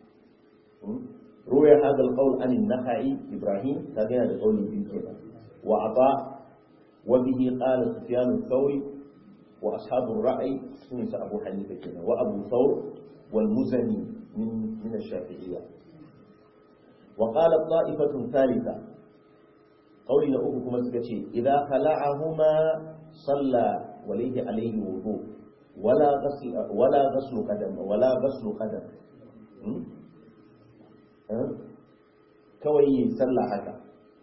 روي هذا القول عن النخعي إبراهيم هذا القول في كده وعطاء وبه قال سفيان الثوري وأصحاب الرأي سنس أبو حنيفة كده وأبو ثور والمزني من من الشافعية وقالت طائفة ثالثة قولي لأوكو كما سكتشي إذا خلعهما صلى وليه عليه وضوء ولا غسل ولا غسل قدم ولا غسل قدم كوي صلى حتى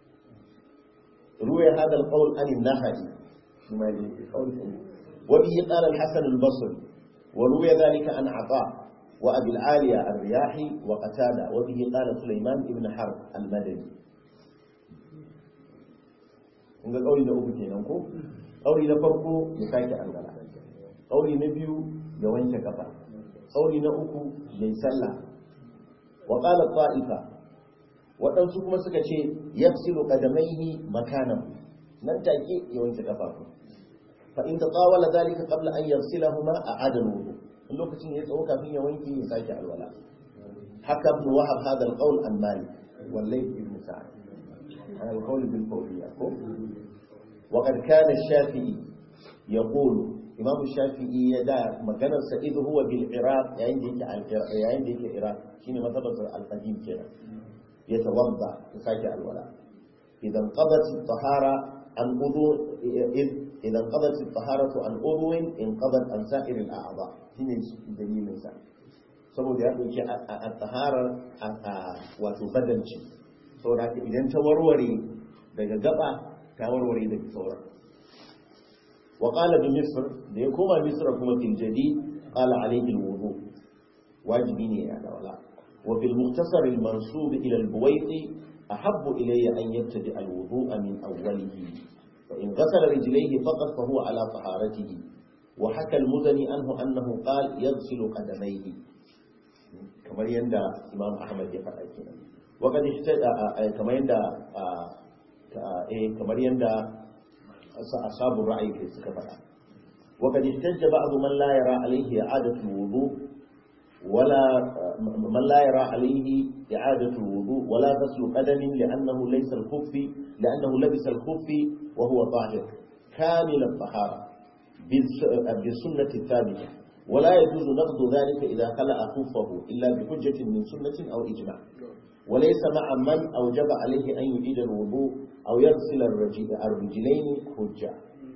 روي هذا القول عن النهج فيما وبه قال الحسن البصري وروي ذلك عن عطاء وأبي العالية الرياحي وقتادة وبه قال سليمان بن حرب المدني kun ga ƙauri na uku kenan ko ƙauri na farko ya sake alwala ƙauri na biyu ya wanke kafa ƙauri na uku ya yi sallah wa qala ta'ifa waɗansu kuma suka ce yafsilu qadamaihi makanan nan take ya wanke kafafu fa in tatawala dhalika qabla an yafsilahuma a'ada al-wudu in lokacin ya tsawo kafin ya wanke ya sake alwala haka ibn wahab hadha al-qawl an malik wallahi ibn sa'd على القول بالفورية وقد كان الشافعي يقول إمام الشافعي يدع مكان إذ هو بالعراق عندك عندك العراق شنو مثبت القديم كده يتوضا يساجع الولاء إذا انقضت الطهارة عن عضو إذا انقضت الطهارة عن عضو انقضت عن سائر الأعضاء شنو دليل مثال saboda ya ɗauki a tsaharar wato badanci saboda idan ta warware daga gaba ta warware daga sauran wa qala bi misr da ya koma misr kuma fil jadi qala alayhi al wudu wajibi ne ya dawala wa fil mukhtasar al mansub ila al buwayti ahabbu ilayya an yabtadi al wudu min awwalihi fa in ghasala rijlayhi faqat fa huwa ala taharatihi wa haka al muzani anhu annahu qala yaghsilu qadamayhi kamar yanda imam ahmad ya faɗa kenan وقد احتدى كما يندى كما يندى أصحاب الرأي في السكفة وقد احتج بعض من لا يرى عليه إعادة الوضوء ولا من لا يرى عليه إعادة الوضوء ولا غسل قدم لأنه ليس الخف لأنه لبس الخف وهو طاهر كامل الطهارة بالسنة الثابتة ولا يجوز نقض ذلك إذا خلع خفه إلا بحجة من سنة أو إجماع وليس مع من أوجب عليه أن يعيد الوضوء أو يغسل الرجلين حجة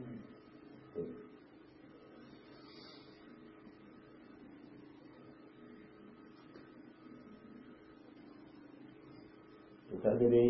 kaga dai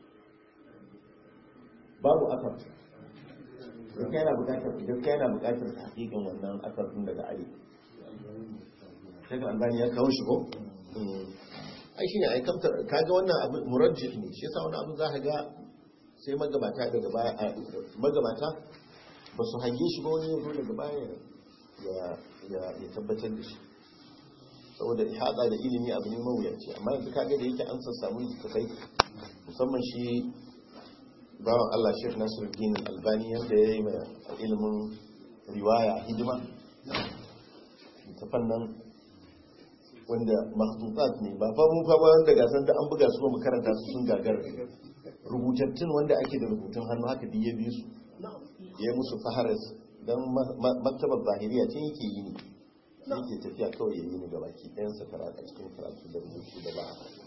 babu asar idan kai na bukatar idan kai na bukatar hakikin wannan asar din daga ali sai kan albani ya kawo shi ko ai shine ai kamtar kaga wannan abu murajjih ne shi yasa wannan abu za ka ga sai magabata daga baya magabata ba su hange shi ba wani yanzu daga baya ya ya tabbatar da shi saboda ihada da ilimi abu ne mawuyaci amma yanzu kaga da yake an sassamu littattafai musamman shi bawan Allah Sheikh Nasiruddin Albani yadda ya yi mai ilimin riwaya hidima littattafan nan wanda mahtutat ne ba fa mu fa ba wanda gasan da an buga su ba mu karanta su sun gagar rubutattun wanda ake da rubutun hannu haka duk ya bi su ya musu faharas dan maktabar zahiriya ce yake yi ne yake tafiya kawai ya yi ni gaba ki ɗayan sa karatu a cikin karatu da rubutu da ba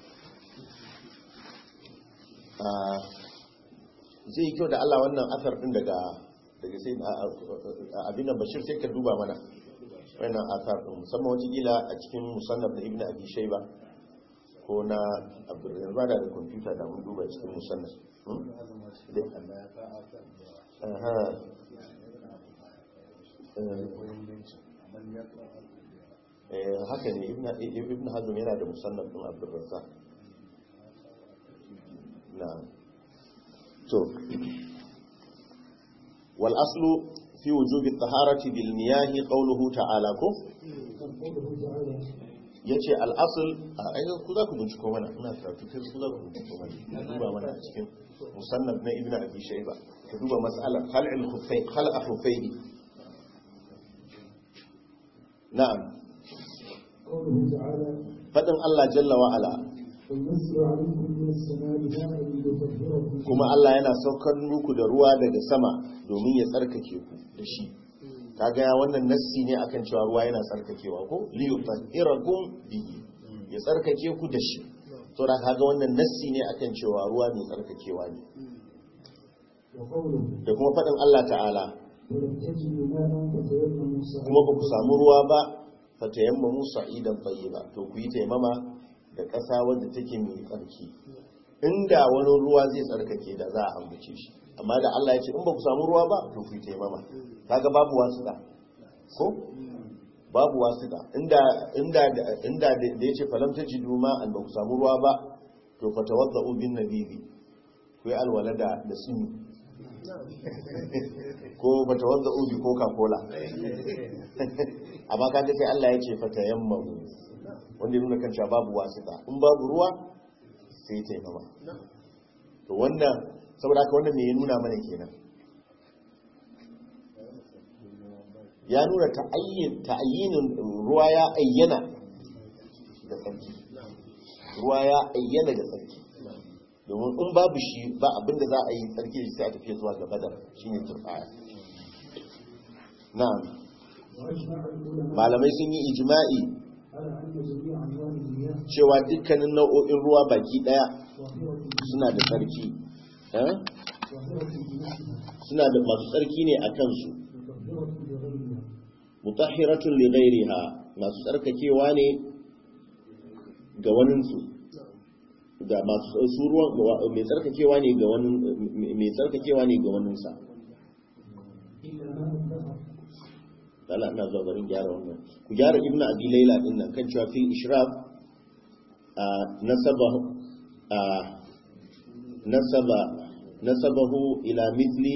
a zai yi kyau da Allah wannan asar ɗin daga daga sai abin da bashir sai ka duba mana wannan asar ɗin musamman wata gila a cikin musannaf na ibn abi shaiba ko na abdurrahman ba da kwamfuta da mun duba cikin musannaf haka ne ibn hazm yana da musannaf din abdurrazzaq na to wal aslu fi wujub at-taharati bil miyah qawluhu ta'ala ko yace al asl ai ku za ku binciko mana ina karatu kai ku za ku binciko mana duba mana a cikin musannaf na ibn abi shayba ka duba mas'alar khal'il khuffayn khal'a khuffayn na'am قوله تعالى fadin Allah jalla wa ala وينزل عليكم من السماء ماء ليطهركم kuma Allah yana saukar muku da ruwa daga sama domin ya tsarkake ku da shi kaga ya wannan nassi ne akan cewa ruwa yana tsarkakewa ko li yutahhirakum bihi ya tsarkake ku da shi to da kaga wannan nassi ne akan cewa ruwa mai tsarkakewa ne وقوله da kuma fadin Allah ta'ala ولم تجدوا ماء فتيمموا صعيدا kuma ba ku samu ruwa ba fatayammamu sa'idan tayyiba to ku yi taimama da ƙasa wadda take mai tsarki inda wani ruwa zai tsarkake da za a ambace shi amma da Allah ya ce in ba ku samu ruwa ba to ku yi taimama kaga babu wasuɗa ko babu wasuɗa inda inda inda da ya ce falam tajidu ma an ba ku samu ruwa ba to fatawadda'u bin nabibi ku yi alwala da da suni ko fatawadda'u bi coca cola amma kaga sai Allah ya ce fata yammamu wanda ya nuna kan cewa babu wasita in babu ruwa sai ta yi mama to wannan saboda haka wannan me ya nuna mana kenan ya nuna ta'ayyinin ruwa ya ayyana da tsarki ruwa ya ayyana da tsarki domin in babu shi ba abinda za a yi tsarki da sai a tafiya zuwa ga badar shine turbaya na'am وأجمع العلماء malamai sun yi ijma'i على أن جميع أنواع المياه cewa dukkanin nau'o'in ruwa baki daya طاهرة suna da tsarki eh? طاهرة بنفسها suna da masu tsarki ne a kansu مطهرة لغيرها mutahhiratun li ghairiha masu tsarkakewa ne ga waninsu da masu su ruwan mai tsarkakewa ne ga wani mai tsarkakewa ne ga waninsa إلا ماء الدهر Allah ina zuwa garin gyara wannan ku gyara ibnu abi laila din nan kan cewa fil ishraf a nasaba a nasaba nasabahu ila mithli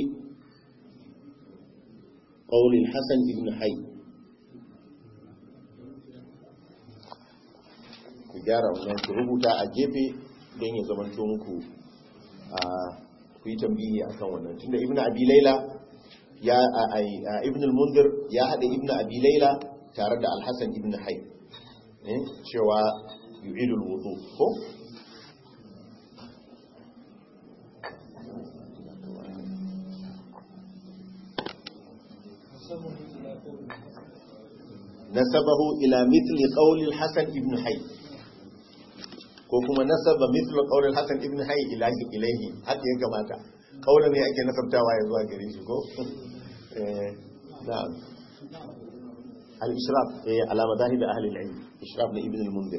qawl al-hasan ibn hayy ku gyara wannan ku rubuta a gefe don ya zamanto muku a ku yi tambihi akan wannan tunda ibnu abi laila ya a ibn al-mundir ya hada ibn abi layla tare da al-hasan ibn hay eh cewa yu'idul wudu ko nasabahu ila mithli qawli al-hasan ibn hayy ko kuma nasaba mithli qawli al-hasan ibn hayy ila ilayhi haka ya kamata kaula ne ake nasabtawa ya zuwa gare shi ko eh na'am al-ishraf eh ala madahib ahli al-ilm ishraf li ibn al-munzir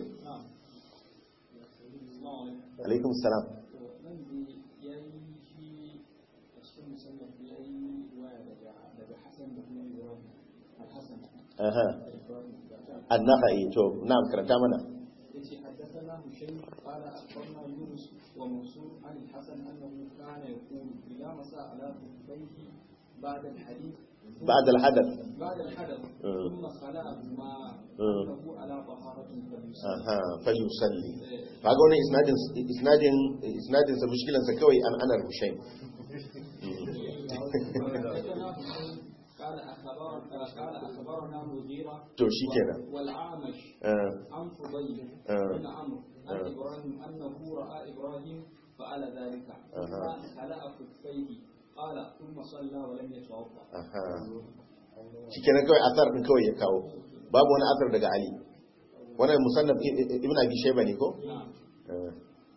alaikum salam nan da ya yi shi a cikin musamman ya yi waya daga hassan da kuma ibrahim al-hassan aha an-nakhai to na'am karanta mana yace haddathana hushaym qala akhbarna yunus wa mansur an al-hasan annahu kana yaqulu idha masa ala bayhi ba'da al-hadith ba'da al-hadath بعد الحدث مم. ثم خلع ما مم. له على طهارة فليصلي aha falyusalli kaga wannan isnadin isnadin isnadin sa mushkilan sa kawai an anar hushaym حدثنا حسين قال أخبر قال أخبرنا مغيرة to shikenan والأعمش eh عن فضيل آه. بن عمرو عن آه. إبراهيم أنه رأى إبراهيم فعل ذلك ثم أها. خلع خفيه قال ثم صلى ولم يتوضأ aha shikenan kawai asar din kawai ya kawo babu wani asar daga ali wannan musannaf i- i- ibn abi shayba ne ko نعم Eh.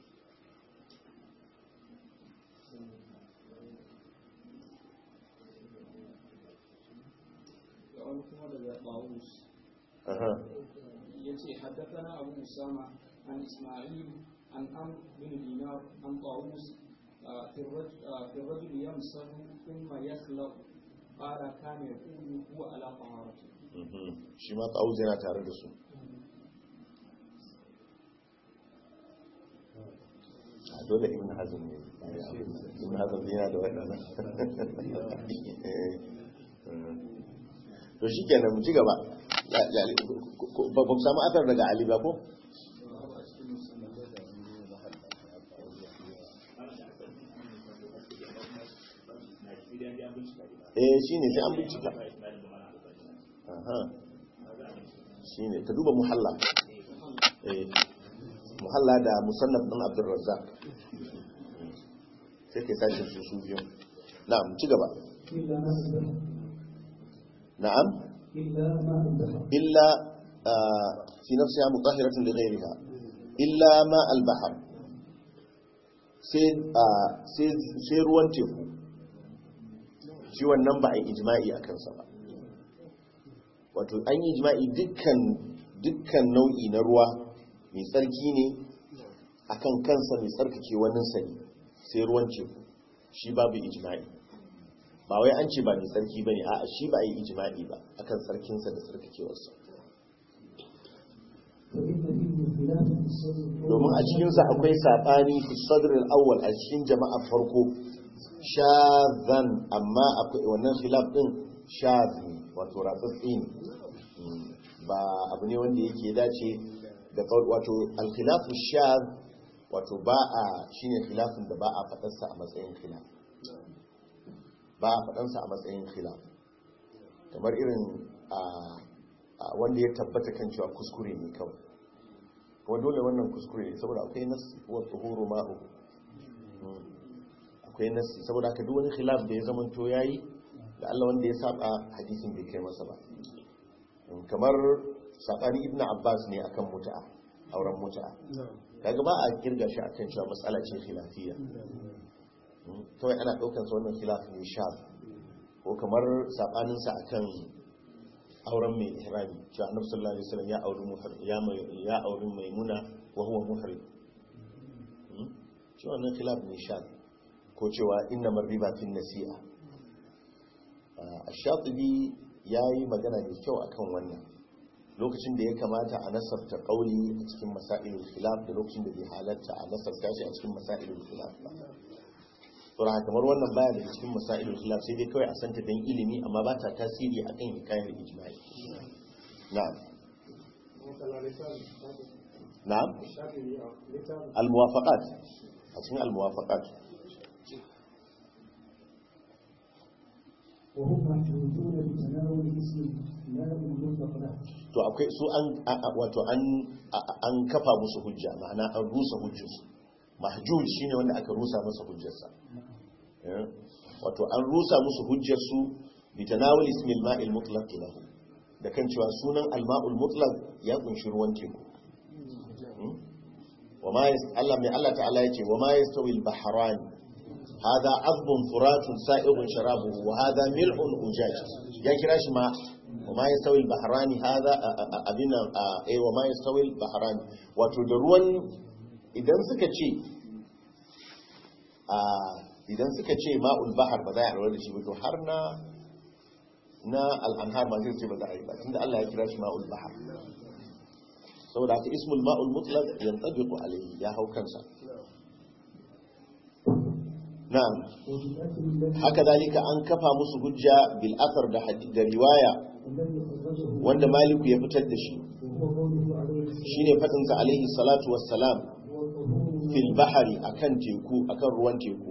وأنا كما طاووس aha يتي حدثنا أبو أسامة عن إسماعيل عن عمرو بن دينار عن طاووس آه، في الرجل, آه، في الرجل يمسح ثم يخلق قال كان يقول هو على طهارته mhm. shi ma ta'awuz yana tare da su a dole ibn hazm ne ibn hazm yana da waɗannan Eh, eh. to shi kenan mu ci gaba Ya- ya- ko- ko- ba ba mu samu asar daga ali ba ko eh shi ne sai an bincika aha shi ne ka duba muhalla eh muhalla da musannaf ɗin abdurrazzaq sai kai sashin su su biyu na'am ci gaba إلا ما أنبه na'am إلا ما أنبه illa ah, fi nafsiha mutahhiratun li ghayriha illa ma al-bahr sai ah, sai sai ruwan teku shi wannan ba a yi ijma'i a kansa ba wato an yi ijma'i dukkan dukkan nau'i na ruwa mai tsarki ne akan kansa mai tsarkake wani sani sai ruwan teku shi babu ijma'i ba wai an ce ba mai tsarki ba ne a shi ba a yi ijma'i ba akan tsarkinsa da tsarkakewarsa فإن فيه خلاف في الصدر domin a cikinsa akwai saɓani fi sadrul awwal a cikin jama'ar farko shazan amma akwai wannan khilaf din shaz ne wato ratsatsi ne Mm, ba abu ne wanda yake dace da qaul wato al-khilafu shaz wato ba a shine khilafin da ba a fadarsa a matsayin khilaf ba a fadansa a matsayin khilaf kamar irin a a wanda ya tabbata kan cewa kuskure ne kawai kuma dole wannan kuskure ne saboda akwai nasi wa tuhuru ma'u Mm. akwai nasi saboda haka duk wani khilaf da ya zamanto yayi da Allah wanda ya saba hadisin bai kai masa ba Mm, kamar sabani ibnu abbas ne akan muta'a auren muta'a kaga ba a kirga shi akan cewa matsala ce khilafiyya Mm, kawai ana daukan sa wannan khilaf ne shaf ko kamar sabanin sa akan auren mai ihrami cewa annabi sallallahu alaihi wasallam ya auri muhrim ya mai ya auri maimuna wa huwa muhrim Hmm? cewa nan khilaf ne sha ko cewa inna riba fin nasi'a ash-shatibi yayi magana mai kyau akan wannan lokacin da ya kamata a nasarta kauli a cikin masailul khilaf da lokacin da bai halatta a nasarta shi a cikin masailul khilaf ba saboda kamar wannan baya daga cikin masailul khilaf sai dai kawai a santa dan ilimi amma ba ta tasiri akan hikayar ijma'i na'am na'am al-muwafaqat a cikin al-muwafaqat وهم محجوجون بتناول اسم لا يطلق له to akwai su an wato an an kafa musu hujja ma'ana an rusa hujjarsu mahjuj shine wanda aka rusa masa hujjarsa wato an rusa musu hujjarsu bi tanawul ismil ma'il mutlaq lahu da kan cewa sunan al-ma'ul mutlaq ya kunshi ruwan teku وما يست... الله من الله تعالى يجي وما يستوي البحران هذا عذب فرات سائغ شرابه وهذا ملح أجاج يا كراش ما وما يستوي البحران هذا أبنا أي وما يستوي البحران وتدرون إذا سكتشي idan suka ce ma'ul bahar ba za a rawar da shi ba to har na na al'anhar ma zai ce ba za a yi ba tunda Allah ya kira shi ma'ul bahar saboda haka ismul ma'ul mutlaq yantabiqu alayhi ya hau kansa na'am haka zalika an kafa musu hujja bil athar da hadith da riwaya wanda maliku ya fitar da shi shine fadin sa alaihi salatu wassalam fil bahri akan teku akan ruwan teku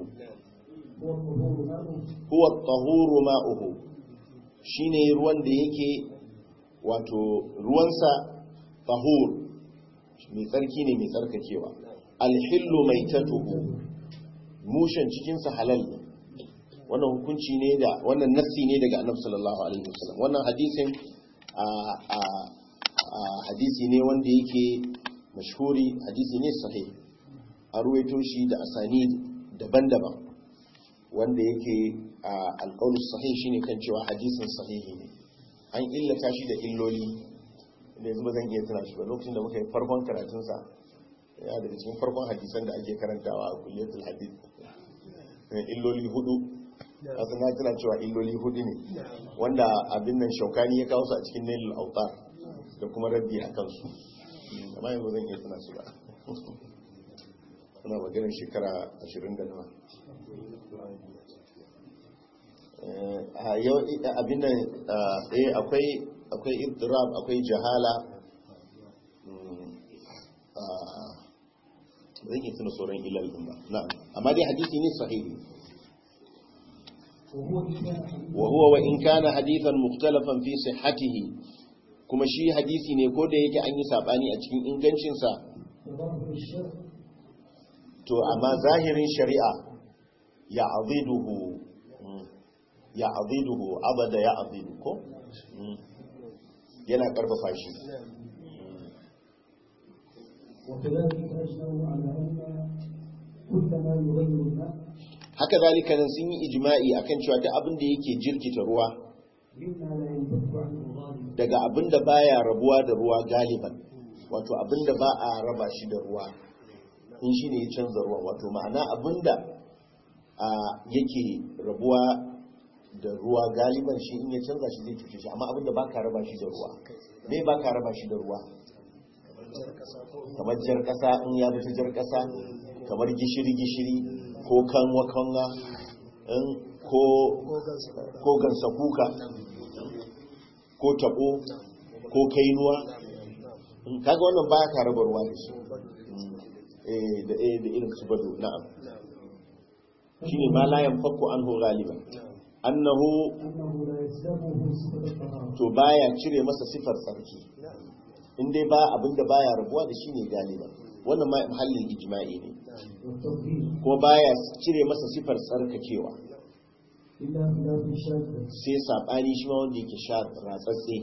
huwa at-tahuru ma'uhu shine ruwan da yake wato ruwansa tahur mai tsarki ne mai tsarkakewa alhillu mai tatuhu mushen cikinsa halal ne wannan hukunci ne da wannan nassi ne daga annabi sallallahu alaihi wasallam wannan hadisin a hadisi ne wanda yake mashhuri hadisi ne sahih a ruwaito shi da asani daban-daban wanda yake alƙaulus sahih shine kan cewa hadisin sahihi ne an illata shi da illoli da yanzu ba zan iya tuna shi ba lokacin da muka yi farkon karatunsa ya daga cikin farkon hadisan da ake karantawa a kulliyatul hadith illoli hudu wasu na tuna cewa illoli hudu ne wanda abin nan shaukani ya kawo su a cikin nailul autar da kuma raddi a kansu amma yanzu zan iya tuna su ba suna maganin shekara ashirin da nawa abin nan akwai akwai ibtirab akwai jahala zan yi tuna sauran ilal din ba na'am amma dai hadisi ne sahihi wa huwa wa in kana hadithan mukhtalafan fi sihhatihi kuma shi hadisi ne ko da yake an yi sabani a cikin ingancin sa to amma zahirin shari'a ya aziduhu ya aziduhu abada ya azidu ko yana karfafa shi haka zalika nan sun yi ijma'i akan cewa duk abin da yake jirkita ruwa daga abin da baya rabuwa da ruwa galiban wato abin da ba a raba shi da ruwa in shi ne ya canza ruwa wato ma'ana abin da yake rabuwa da ruwa galiban shi in ya canza shi zai cuce shi amma abinda ba ka raba shi da ruwa me ba ka raba shi da ruwa kamar jar kasa in ya bi ta jar kasa kamar gishiri gishiri ko kanwa kanwa ko ko gansa kuka ko tabo ko kainuwa kaga wannan ba ka raba ruwa da shi eh da irin su bado na'am shine ma la yanfaku anhu galiban annahu to baya cire masa sifar tsarki in dai ba abinda baya rabuwa da shi ne galiba wannan ma mahallin ijma'i ne ko baya cire masa sifar tsarkakewa sai sabani shi ma wanda yake sha ratsatse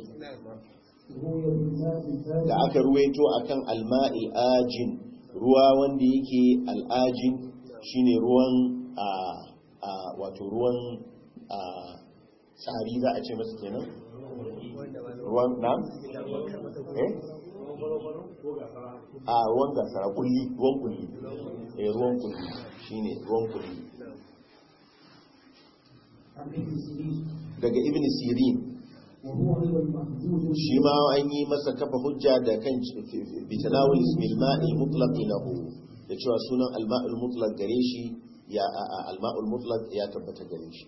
da aka ruwaito akan alma'il ajin ruwa wanda yake al'ajin shine ruwan a wato ruwan a tsari za a ce masu kenan ruwan nam? eh? a ruwan gasara kulli ruwan kulli eh ruwan kulli shine ruwan kulli daga ibn sirin shi ma an yi masa kafa hujja da kan bitanawul ismil ma'il mutlaq lahu da cewa sunan al-ma'il mutlaq gare shi ya al-ma'ul mutlaq ya tabbata gare shi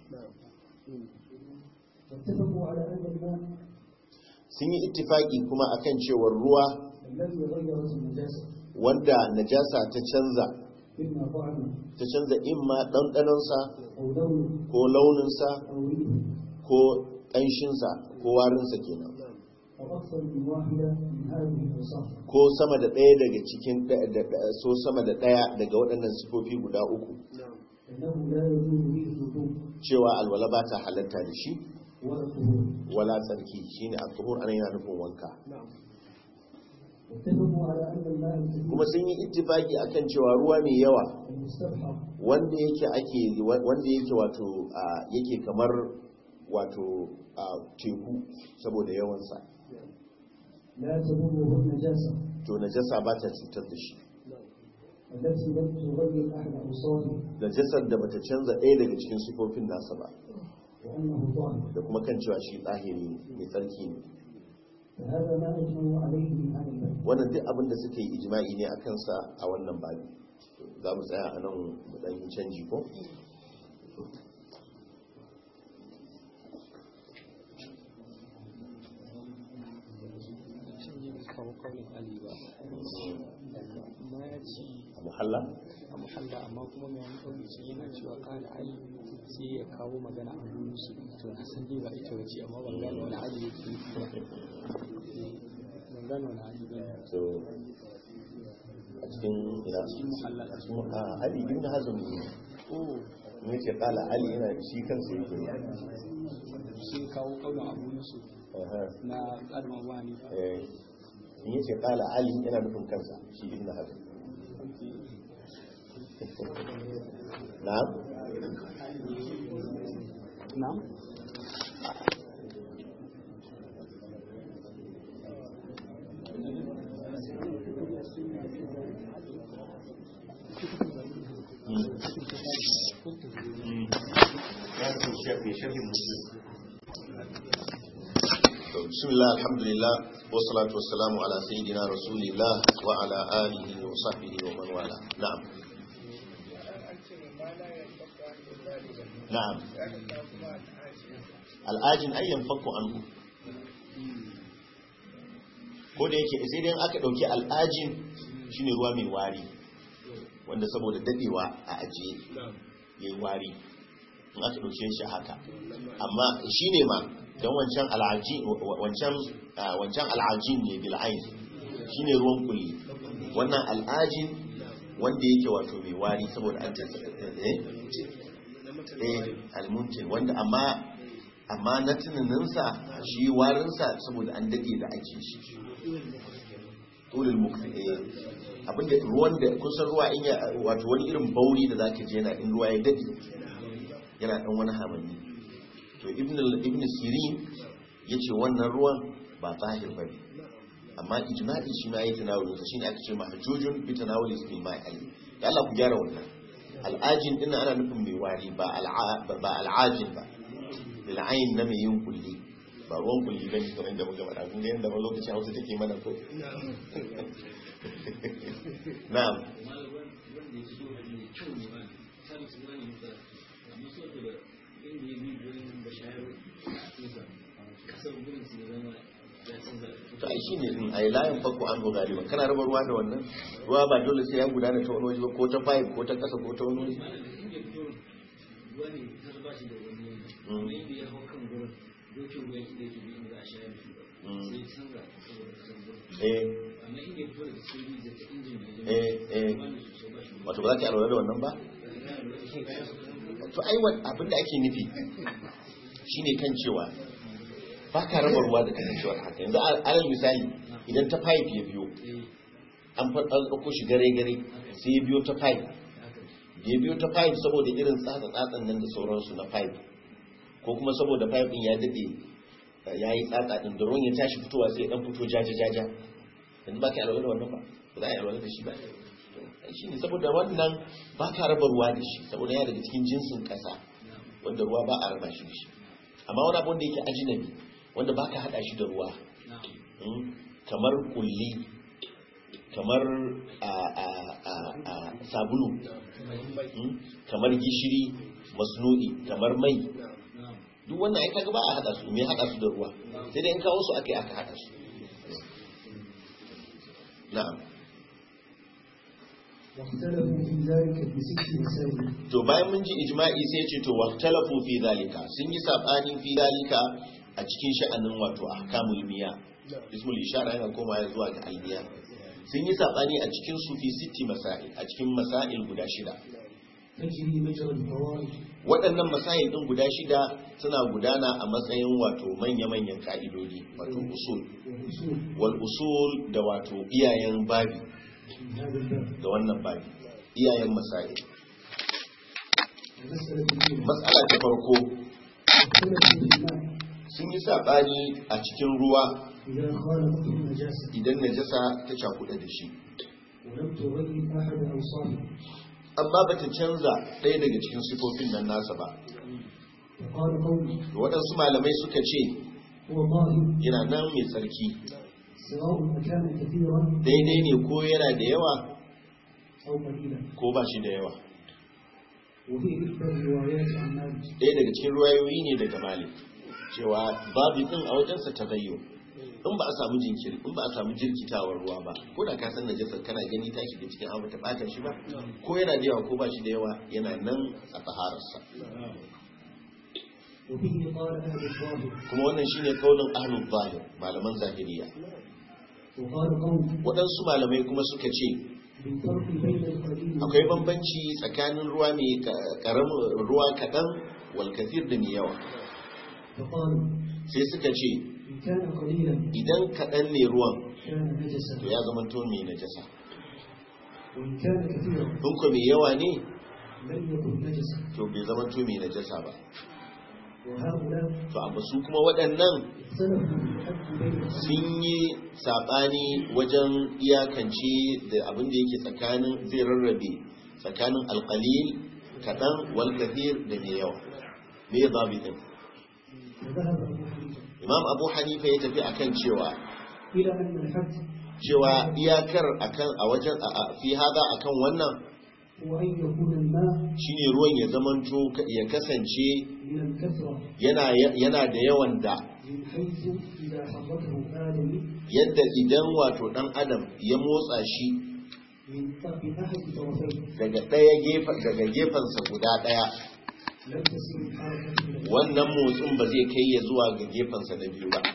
sun yi ittifaki kuma akan cewar ruwa wanda najasa ta canza ta canza imma ɗanɗanonsa ko launinsa ko ƙanshinsa ko warinsa kenan أو أكثر من واحدة من هذه الأوصاف ko sama da ɗaya daga cikin ɗaya- da- da- so sama da ɗaya daga waɗannan sifofi guda uku أنه لا يجوز به الوضوء cewa alwala ba ta halatta da shi ولا الطهور wala tsarki shine al-tuhur anan yana nufin wanka واتفقوا على أن الماء الكثير kuma sun yi ittifaki akan cewa ruwa mai yawa المستبحر wanda yake ake wanda yake wato a, yake kamar wato a, teku saboda yawansa لا تضره النجاسة to najasa ba ta cutar da shi التي لم تغير أحد أوصافه najasar da bata canza ɗaya daga cikin sifofin nasa ba وأنه طاهر da kuma kan cewa shi tsahiri ne mai tsarki ne فهذا ما أجمعوا عليه من هذا الباب wannan duk abin da suka yi ijma'i ne a kansa a wannan babi za mu tsaya a nan mu ɗan yi canji ko Shin yin kawo kaunin Ali ba. Amma ya ci a muhalla a muhalla amma kuma mai wani kauli ce yana cewa kala Ali sai ya kawo magana a hannun su. To na san dai ba ita wace amma ban gane wani Ali yake nufi ba. Ban gane wani Ali ba ne. so a cikin ina muhalla. a cikin a ali ibn hazm ne Oh, ne ce kala ali yana shi kansa yake sun kawo kaunin Abu Yusuf Aha. na tsarin Abu Hanifa. eh in yace kala ali yana nufin kansa shi ibn hazm na'am Na'am. بسم الله الحمد لله والصلاة والسلام على سيدنا رسول الله وعلى آله وصحبه ومن والاه نعم نعم al'ajin ayyan fakko an ko da yake sai dai aka dauki al'ajin shine ruwa mai wari wanda saboda dadewa a ajiye yayi wari in aka dauke shi haka amma shine ma don wancan al'ajin wancan wancan al'ajin ne bil ain shine ruwan kulli wannan al'ajin wanda yake wato mai wari saboda an tsatsa eh eh almuntin wanda amma amma na tunaninsa shi warinsa saboda an dade da ake shi tulul mukti eh abinda ruwan da kusan ruwa in ya wato wani irin bauri da zaka je yana in ruwa ya dade yana dan wani hamanni to ibn ibn sirin yace wannan ruwan ba zahir bane amma ijma'i shi ma yayi tanawuli shine aka ce mahjujun bi tanawuli bil ma'i da Allah ku gyara wannan al'ajin din ana nufin mai wari ba ba al'ajin ba lil'ayin na mai yin kulli ba ruwan kulli bane kamar da muka faɗa kun ga yanda ba lokacin Hausa take mana ko na'am to ai shine din ai layin fakko an go galiba kana raba ruwa da wannan ruwa ba dole sai ya gudana ta wani waje ba ko ta pipe ko ta kasa ko ta wani waje wato ba za ka alwala da wannan ba to ai abinda ake nufi shine kan cewa ba ka raba ruwa da kasancewar haka yanzu alal misali idan ta pipe ya biyo an ɗauko shi gare-gare sai ya biyo ta pipe da ya biyo ta pipe saboda irin tsatsa-tsatsan nan da sauransu na pipe ko kuma saboda pipe ɗin ya daɗe ya yi tsatsa ɗin da ruwan ya tashi fitowa sai ya ɗan fito jaja-jaja yanzu ba ka alwala da wannan ba ba za a yi alwala da shi ba shi ne saboda wannan ba ka raba ruwa da shi saboda ya daga cikin jinsin ƙasa wanda ruwa ba a raba shi da shi amma wani abu wanda yake ajinabi wanda ba ka haɗa shi da ruwa kamar kulli kamar sabulu kamar gishiri masnudi kamar mai duk wannan ai kaga ba a haɗa su me haɗa su da ruwa sai dai in kawo su aka yi aka haɗa su na'am واختلفوا في ذلك بست مسائل to bayan mun ji ijma'i sai ce to waqtalafu fi zalika sun yi sabani fi zalika a cikin sha'anin wato ahkamul miya ismul ishara yana koma zuwa ga almiya sun yi sabani a cikin su fi sitti masail a cikin masail guda shida تجري مجرى الفوائد waɗannan masail ɗin guda shida suna gudana a matsayin wato manya-manyan ka'idodi wato usul والأصول wal usul da wato iyayen babi من هذا الباب da wannan babi iyayen masail المسألة الأولى matsala ta farko اختلف في الماء sun yi sabani a cikin ruwa إذا خالطته النجاسة idan najasa ta cakuɗa da shi ولم تغير أحد أوصافه amma ba ta canza ɗaya daga cikin sifofin nan nasa ba فقال قومي Da waɗansu malamai suka ce هو ظاهر yana nan mai tsarki سواء أكان كثيرا daidai ne ko yana da yawa أو قليلا ko ba shi da yawa وفي إحدى الروايات عن مالك ɗaya daga cikin ruwayoyi ne daga malik cewa babu ɗin a wajensa ta bayyo in ba a samu jinkiri in ba a samu jirkitawar ruwa ba ko da ka san najasar kana gani ta shiga cikin abu ta ɓata shi ba ko yana da yawa ko ba shi da yawa yana nan a tahararsa وفيه قال أهل الظاهر kuma wannan shine kaunin ahlul zahir malaman zahiriya وقال قوم waɗansu malamai kuma suka ce بالفرق بين القليل akwai bambanci tsakanin ruwa mai karamin ruwa kaɗan wal kathir da mai yawa فقالوا sai suka ce إن كان قليلا idan kaɗan ne ruwan كان نجسا to ya zama to mai najasa وإن كان كثيرا in ko mai yawa ne لم يكن نجسا to bai zama to mai najasa ba وهؤلاء to amma su kuma waɗannan اختلفوا في الحد بين القليل sun yi saɓani wajen iyakance da abin da yake tsakanin zai rarrabe tsakanin alƙalil kaɗan wal kathir da mai yawa me ya zabi din وذهب أبو حنيفة imam abu hanifa ya tafi akan cewa إلى أن الحد cewa iyakar akan a wajen a a- fi hada akan wannan هو أن يكون الماء shine ruwan ya zamanto ka- ya kasance من الكثرة yana yana da yawan da من حيث إذا حركه آدم yadda idan wato dan adam ya motsa shi من طرف أحد طرفيه daga ɗaya gefen daga gefensa guda ɗaya لم تسير الحركة إلى wannan motsin ba zai kai ya zuwa ga gefensa na biyu ba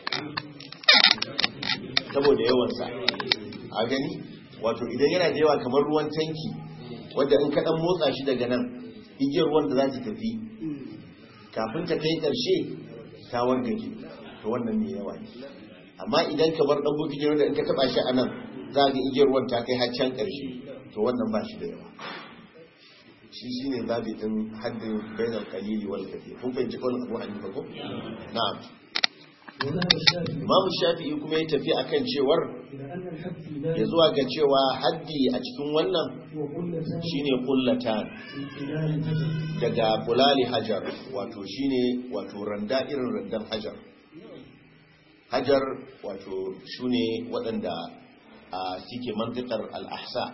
saboda yawansa a gani wato idan yana da yawa kamar ruwan tanki wadda in kaɗan motsa shi daga nan igiyar ruwan da za ta tafi kafin ta kai ƙarshe ta wargaje to wannan mai yawa ne amma idan ka bar ɗan bukiti wanda in ka taɓa shi a nan za ga igiyar ruwan ta kai har can ƙarshe to wannan ba shi da yawa shi shi ne zabi ɗin haddin bainar kalili wal kafi kun fahimci kawai abu hanifa ko na'am وذهب الشافعي imamu shafi'i kuma ya tafi akan cewar إلى أن الحد في ya ذلك zuwa ga cewa haddi a cikin wannan هو قلتان shine kullatan من خلال الحجر daga bulali hajar wato shine wato randa irin randan hajar hajar wato shune waɗanda a suke mantikar al'ahsa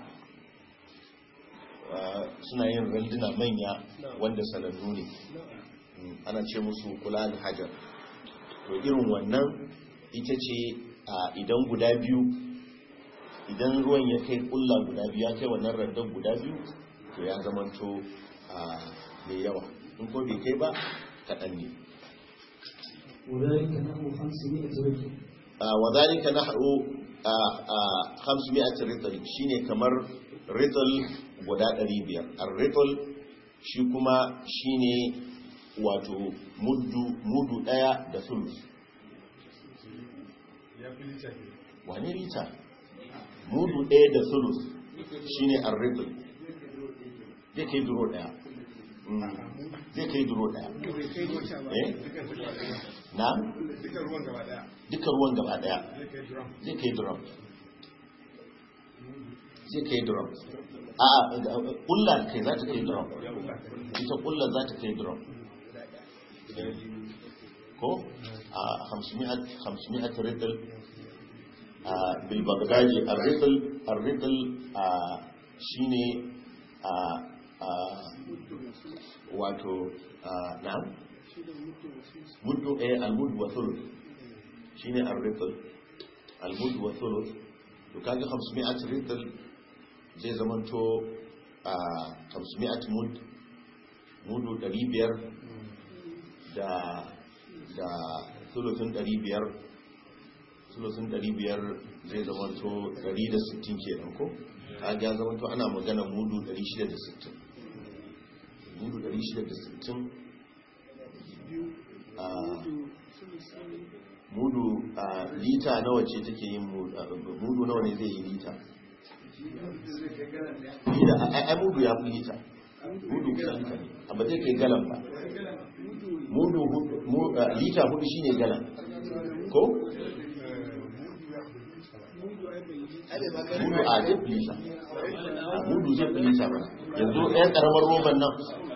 Ah, suna yin randuna manya wanda sanannu ne Mm, ana ce musu kulali hajar to irin wannan ita ce a idan guda biyu idan ruwan ya kai kulla guda biyu ya kai wannan randan guda biyu to ya zamanto a mai yawa in ko bai kai ba kaɗan ne وذلك نحو 500 رجل Ah, wa zalika nahru a 500 ritl shine kamar ritl guda 500 ar-ritl shi kuma shine wato muddu mudu daya da sulus wani rita mudu daya da sulus shine ar-ritl zai kai duro daya Mm, zai kai duro daya eh na duka ruwan gaba daya duka ruwan gaba daya zai kai drum zai kai drum zai kai drum a kulla kai za ta kai drum ita kulla za ta kai drum ko a 500 riddle a bilbagdaji a riddle a riddle a shine a a wato a na'am muddu eh al-muddu wa thuluth shine ar-ritl al-mud wa thuluth to kaga 500 ritl zai zamanto a 500 mud mudu 500 da da thuluthin 500 sulusun 500 zai zama to 160 kenan ko a ya zama to ana magana mudu 660 mudu 660 a mudu a lita nawa ce take yin mudu a, mudu nawa ne zai yi lita lita a ai mudu ya fi lita mudu kusan lita ne amma zai kai galan ba mudu hudu- mu- a, lita hudu shine galan ko mudu a zai fi lita a mudu zai fi lita ba yanzu ɗayan ƙaramar roban nan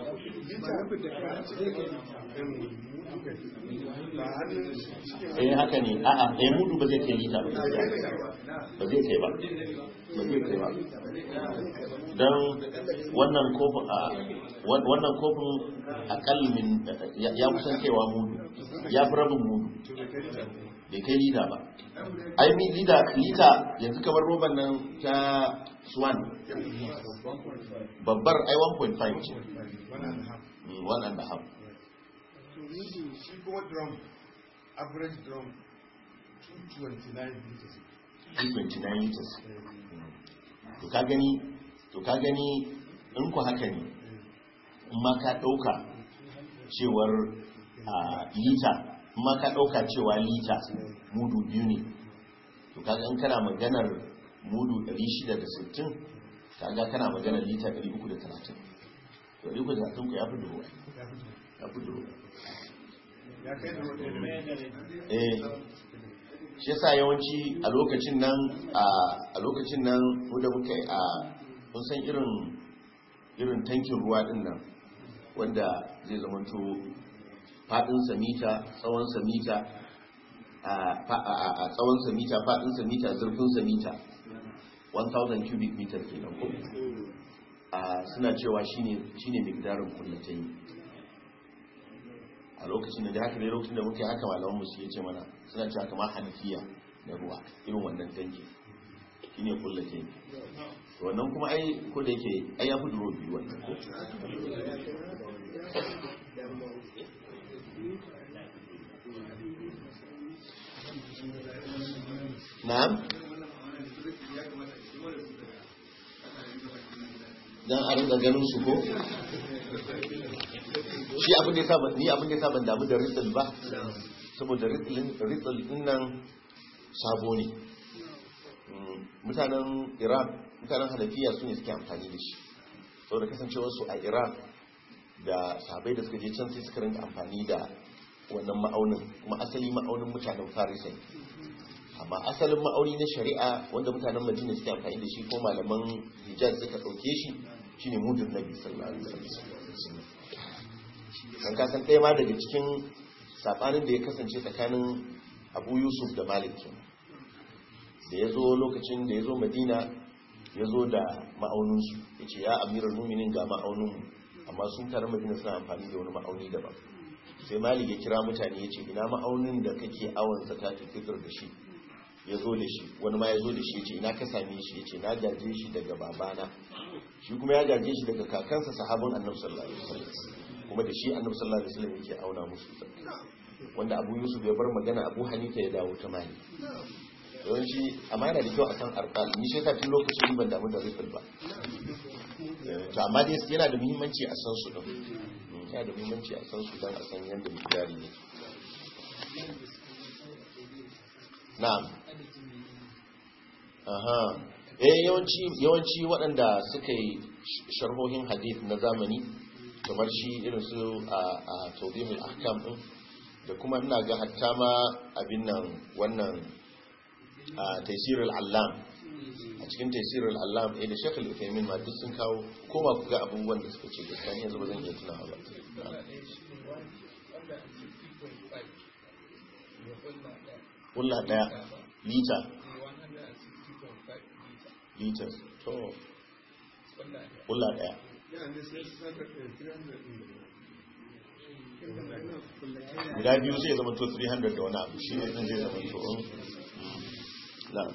eh haka ne a'a ɗaya mudu ba zai kai lita ba gaskiya. ba zai kai ba ba zai kai ba don wannan kofin a wan- wannan kofin akalmin ya ya kusan kaiwa mudu ya fi rabin mudu bai kai lita ba ai mi lita lita yanzu kamar roban nan ta swan babbar ai 1.5 ce Mm, one and a half shi kuma drum average drum 229 liters 229 liters to ka gani to ka gani in ku haka ne in ma ka ɗauka cewar a lita in ma ka ɗauka cewa lita mudu biyu ne to kaga in kana maganar mudu 660 kaga kana maganar lita 330 to 330 ku ya fi dubu ya fi dubu ya kai da wata eh shi yasa yawanci a lokacin nan a a lokacin nan wanda muka yi a kun san irin irin tankin ruwa din nan wanda zai zamanto fadin samita tsawon samita a fa- a- a- a tsawon samita fadin samita zurfin samita 1000 cubic meter kenan ko a suna cewa shine shine migdarin kullatai a lokacin da da haka ne lokacin da muke haka malaman musu ya ce mana suna cewa kamar hanafiya na ruwa irin wannan tanki shine kullate to wannan kuma ai ko da yake ai ya fi duro biyu wannan ko na'am dan a rinka ganin su ko shi abin da ya saba ni abin da ya saba damu da rizal ba saboda rizal din nan sabo ne Mm, mutanen iraq mutanen hanafiya su ne suke amfani da shi saboda kasancewar su a iraq da sabai da suka je can sai suka rinka amfani da wannan ma'aunin kuma asali ma'aunin mutanen farisa ne amma asalin ma'auni na shari'a wanda mutanen madina suke amfani da shi ko malaman hijaz suka ɗauke shi shine mudun nabi sallallahu alaihi wasallam kan kasan ɗaya ma daga cikin saɓanin da ya kasance tsakanin abu yusuf da malik kenan. da ya zo lokacin da ya zo madina ya zo da ma'auninsu ya ce ya amirar muminin ga ma'auninmu amma sun tare madina suna amfani da wani ma'auni daban sai malik ya kira mutane ya ce ina ma'aunin da kake awon zakatun fitar da shi ya zo da shi wani ma ya zo da shi ya ce ina ka same shi ya ce na gaje shi daga babana shi kuma ya gaje shi daga kakansa sahabin annabi sallallahu alaihi wasallam kuma da shi annabi sallallahu alaihi wasallam yake auna musu wanda abu yusuf ya bar magana abu hanifa ya dawo ta mali yawanci amma yana da kyau a san arkal ni shi tun lokacin ban damu da rifil ba to amma dai yana da muhimmanci a san su din yana da muhimmanci a san su don a san yadda mikiyari ne na'am aha eh yawanci yawanci waɗanda suka yi sharhohin hadith na zamani kamar shi irin su a a tawdihul ahkam din da kuma ina ga hatta ma abin nan wannan a taisirul allam a cikin taisirul allam eh da shekul ufemin ma duk sun kawo koma ku ga abubuwan da suka ce gaskiya ni yanzu ba zan iya tunawa ba kulla daya lita liters to kulla daya yana da sai su saka 300 guda biyu zai zama to 300 da wani abu shi ne zai zama to um, na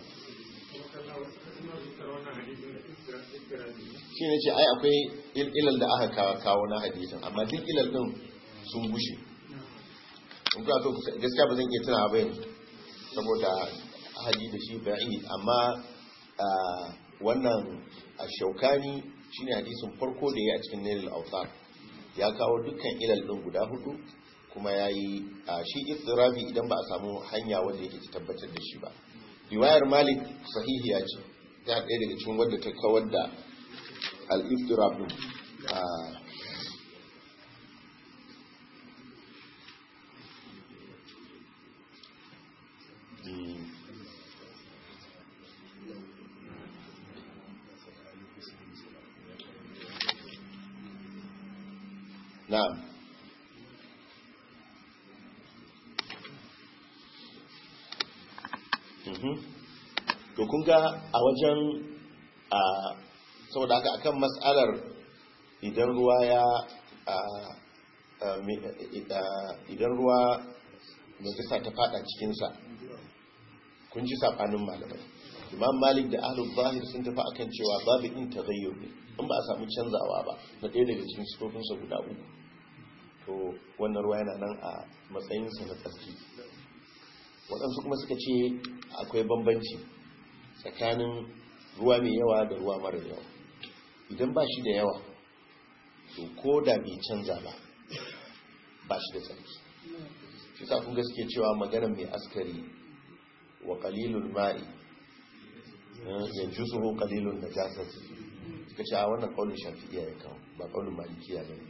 shi ne ce ai akwai il- ilal da aka kawo- kawo na hadisin amma duk ilal din sun gushe in kuna so ku sa- gaskiya ba zan iya tunawa ba yanzu saboda ahadi da shi ba'id amma ah, wannan ashaukani shine hadisin farko da ya a cikin nailul awtar ya kawo dukkan ilal din guda hudu kuma yayi ah, shi istirabi idan ba a samu hanya wanda yake ta tabbatar da shi ba riwayar malik sahihiya ce ta ɗaya daga cikin wadda ta kawar da al-istirab din Ah, mm. na'am Mhm. to kun ga a wajen a saboda haka akan mas'alar idan ruwa ya a, a, mi- a- idan ruwa najasa ta fada cikinsa kun ji sabanin malamai imam malik da ahlul zahir sun tafi akan cewa babu in taghayyur ne in ba a samu canzawa ba na ɗaya daga cikin sifofinsa guda uku to wannan ruwa yana nan a matsayinsa na tsarki waɗansu kuma suka ce akwai bambanci tsakanin ruwa mai yawa da ruwa mara yawa idan ba shi da yawa to ko da bai canza ba ba shi da tsarki shi sa kun ga suke cewa maganar mai askari wa qalilul ma'i yanzu su ho qalilun najasat suka ce a wannan kaulin shafi'iyya ya kawo ba kaulin malikiya ne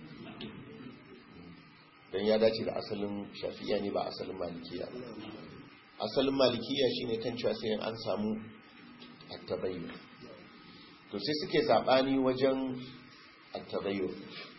dan ya dace da asalin shafi'iyya ne ba asalin malikiya ba asalin malikiya shine kan cewa sai an samu at-tabayyun to sai suke sabani wajen at-tabayyun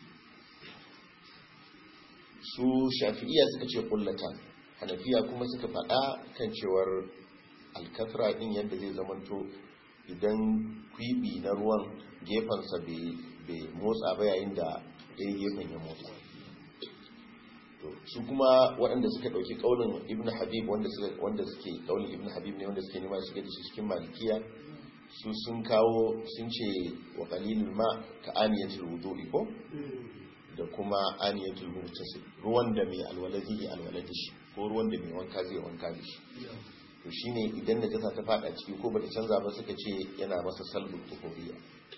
su shafi'iyya suka ce kullatan hanafiya kuma suka faɗa kan cewar alkafra din yadda zai zamanto idan kwibi na ruwan gefensa bai motsa ba yayin da ɗaya gefen ya motsa to su kuma waɗanda suka ɗauki ƙaunin ibn habib wanda suke wanda suke ƙaunin ibn habib ne wanda suke nema shiga da shi cikin malikiya su sun kawo sun ce wa qalilul ma ka aniyatul wudu'i ko da kuma aniyatul murtasil ruwan da mai alwala zai alwala da shi ko ruwan da mai wanka zai wanka da shi to shine idan najasa ta fada ciki ko bata canza ba suka ce yana masa salbul tuhuriya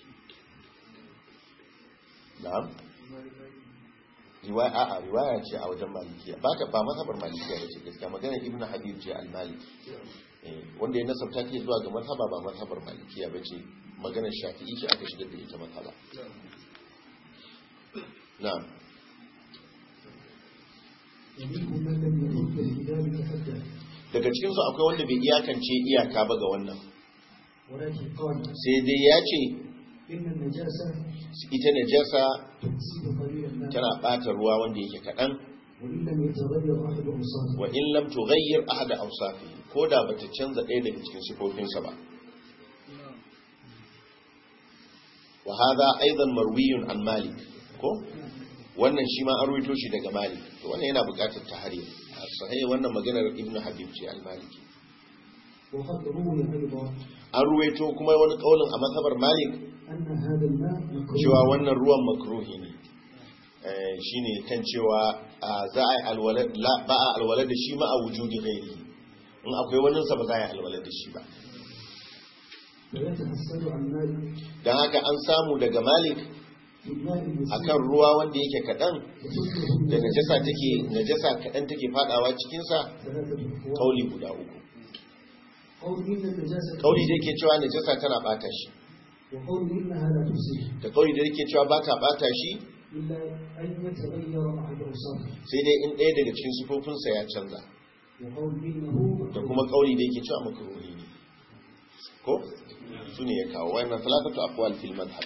na'am riwaya a riwaya ce a wajen malikiya ba ta ba mazhabar malikiya ba ce gaskiya magana ibnu habib ce al-maliki wanda ya nasabta ke zuwa ga mazhaba ba mazhabar malikiya ba ce maganar shafi'i ce aka shigar da ita mazhaba na'am ومنهم من لم يرد بذلك حدا daga cikin su akwai wanda bai iyakance iyaka ba ga wannan ولكن قال sai dai ya ce إن النجاسة ita najasa تفسد قليل الماء tana bata ruwa wanda yake kadan وإن لم يتغير أحد أوصافه wa in lam tughayyir ahada awsafi ko da bata canza ɗaya daga cikin sifofinsa ba wa hadha aidan marwiyun an malik ko wannan shi ma an ruwaito shi daga malik to wannan yana buƙatar tahrir a sahih wannan maganar ibnu habib ce al-maliki وقد روي أيضا an ruwaito kuma wani kaulin a mazhabar malik أن هذا الماء cewa مكروه wannan ruwan makruhi ne Eh, shine kan cewa ah, za a yi alwala la- ba a alwala da shi ma a wujudi ghairi in akwai wannan sa ba za a yi alwala da shi ba ويتحصل عن ماء don haka an samu daga malik في الماء akan المسير ruwa wanda yake kaɗan وتطلق da najasa take najasa kaɗan take fadawa cikinsa ثلاثة أقوال kauli guda uku قول إن النجاسة kauli da yake cewa najasa tana bata shi وقول إنها لا تفسد da kauli da yake cewa ba ta bata shi إلا أن يتغير أحد أوصافه sai dai in ɗaya daga cikin sifofinsa ya canza وقول إنه da مكروه kuma kauli da yake cewa makruhi ne ko su ne ya kawo wannan salatatu aqwal fil madhhab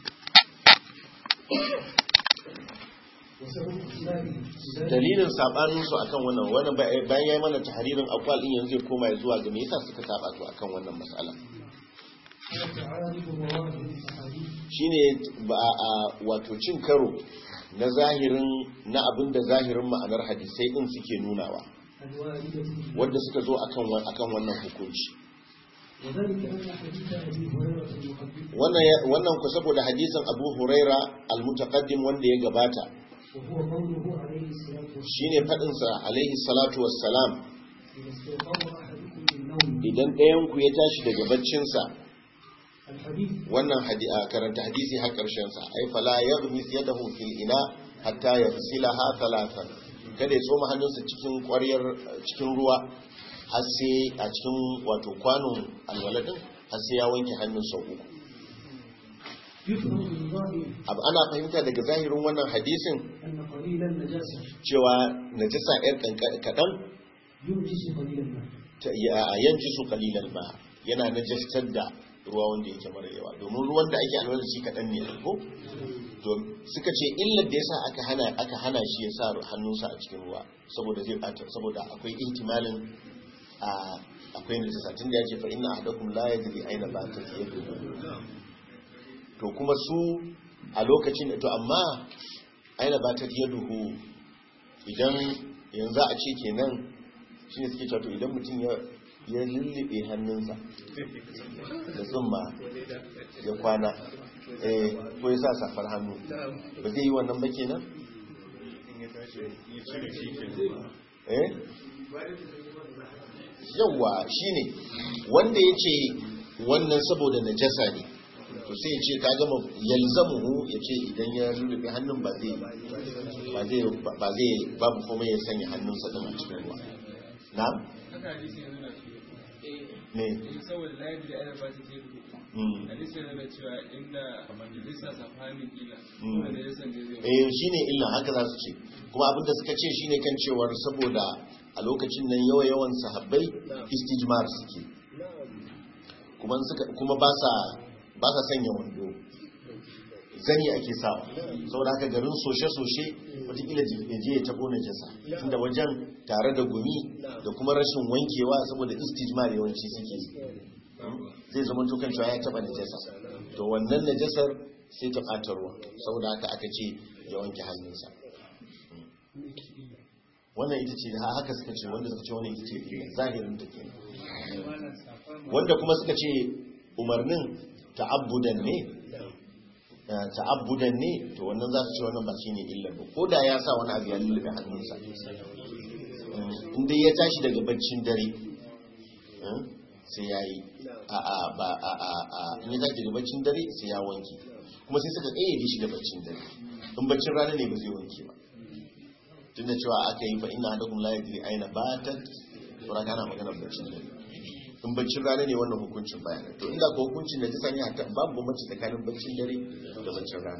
وسبب اختلافه في ذلك dalilin sabanin su akan wannan wannan ba- bayan yayi mana tahririn aqwal din yanzu zai koma zuwa ga me yasa suka saba to akan wannan mas'ala هو تعارض مواهب الأحاديث shine ba a wato cin karo na zahirin na abin da zahirin ma'anar hadisai din suke nunawa الواردة فيه wanda suka zo akan wa- akan wannan hukunci وذلك أن حديث أبي هريرة المقدم wannan ya- wannan ku saboda hadisin Abu Huraira al-mutaqaddim wanda ya gabata وهو قوله عليه الصلاة والسلام shine fadin sa alaihi salatu wassalam إذا استيقظ أحدكم من نومه idan ɗayan ku ya tashi daga baccinsa الحديث wannan hadi- a karanta hadisi har ƙarshen sa ai fala yaghmis yadahu fil ina hatta yaghsilaha thalathan kada ya tsoma hannunsa cikin ƙwaryar cikin ruwa har sai a cikin wato kwanon alwaladin har sai ya wanke hannun sau uku يفهم من ظاهر abu ana fahimta daga zahirin wannan hadisin أن قليل النجاسة cewa najasa yar kanka- kaɗan ينجس قليل الماء ta ya- yanci su kalilan ba yana najastar da ruwa wanda yake mara yawa domin ruwan da ake alwala da shi kaɗan ne ko to suka ce illar da yasa aka hana aka hana shi ya sa hannunsa a cikin ruwa saboda zai bata saboda akwai ihtimalin a akwai najasa tun da ya ce fa inna ahadakum la yadri aina batat yaduhu to kuma su a lokacin to amma aina batat yaduhu idan yanzu a ce kenan shi ne suke cewa to idan mutum ya ya lullube hannunsa da tsumma ya kwana eh ko ya sa safar hannu ba zai yi wannan ba kenan eh yawa shine wanda ya ce wannan saboda najasa ne to sai ya ce ka gama yalzamuhu ya ce idan ya lullube hannun ba zai ba zai ba zai babu komai ya sanya hannunsa da cikin ruwa na'am haka hadisi yanzu na shi ne eh saboda la yadda ana ba ta ce mm. hadisi yana cewa inda majalisa safanin kila Mm. wanda ya san zai eh shine illa haka za su ce kuma abinda suka ce shine kan cewar saboda a lokacin nan yawa yawan sahabbai istijmar suke kuma suka kuma ba sa ba sa sanya wando zani ake sawa saboda haka garin soshe-soshe watakila ya je ya tabo na jasa tunda wajen tare da gumi da kuma rashin wankewa saboda istijmar yawanci suke yi. zai zama tukan cewa ya taba najasa to wannan najasar sai ta ɓata ruwa saboda haka aka ce ya wanke hannunsa wannan ita ce da haka suka ce wanda suka ce wannan ita ce illa zahirin ta ke wanda kuma suka ce umarnin ta'abbudan ne eh, ta'abbudan ne to wannan za su ce wannan ba shine illa ba ko da ya sa wani abu ya lullube hannunsa in dai ya tashi daga baccin dare eh, sai ya yi a a ba a a a in ya tashi daga baccin dare sai ya wanke kuma sai suka kayyade shi da baccin dare in baccin rana ne ba zai wanke ba tunda cewa aka yi fa ina hadakum la yadri aina batat sura kana magana baccin dare in baccin rana ne wannan hukuncin bayanan to inda ko hukuncin da ta sani hatta babu bambanci tsakanin baccin dare da baccin rana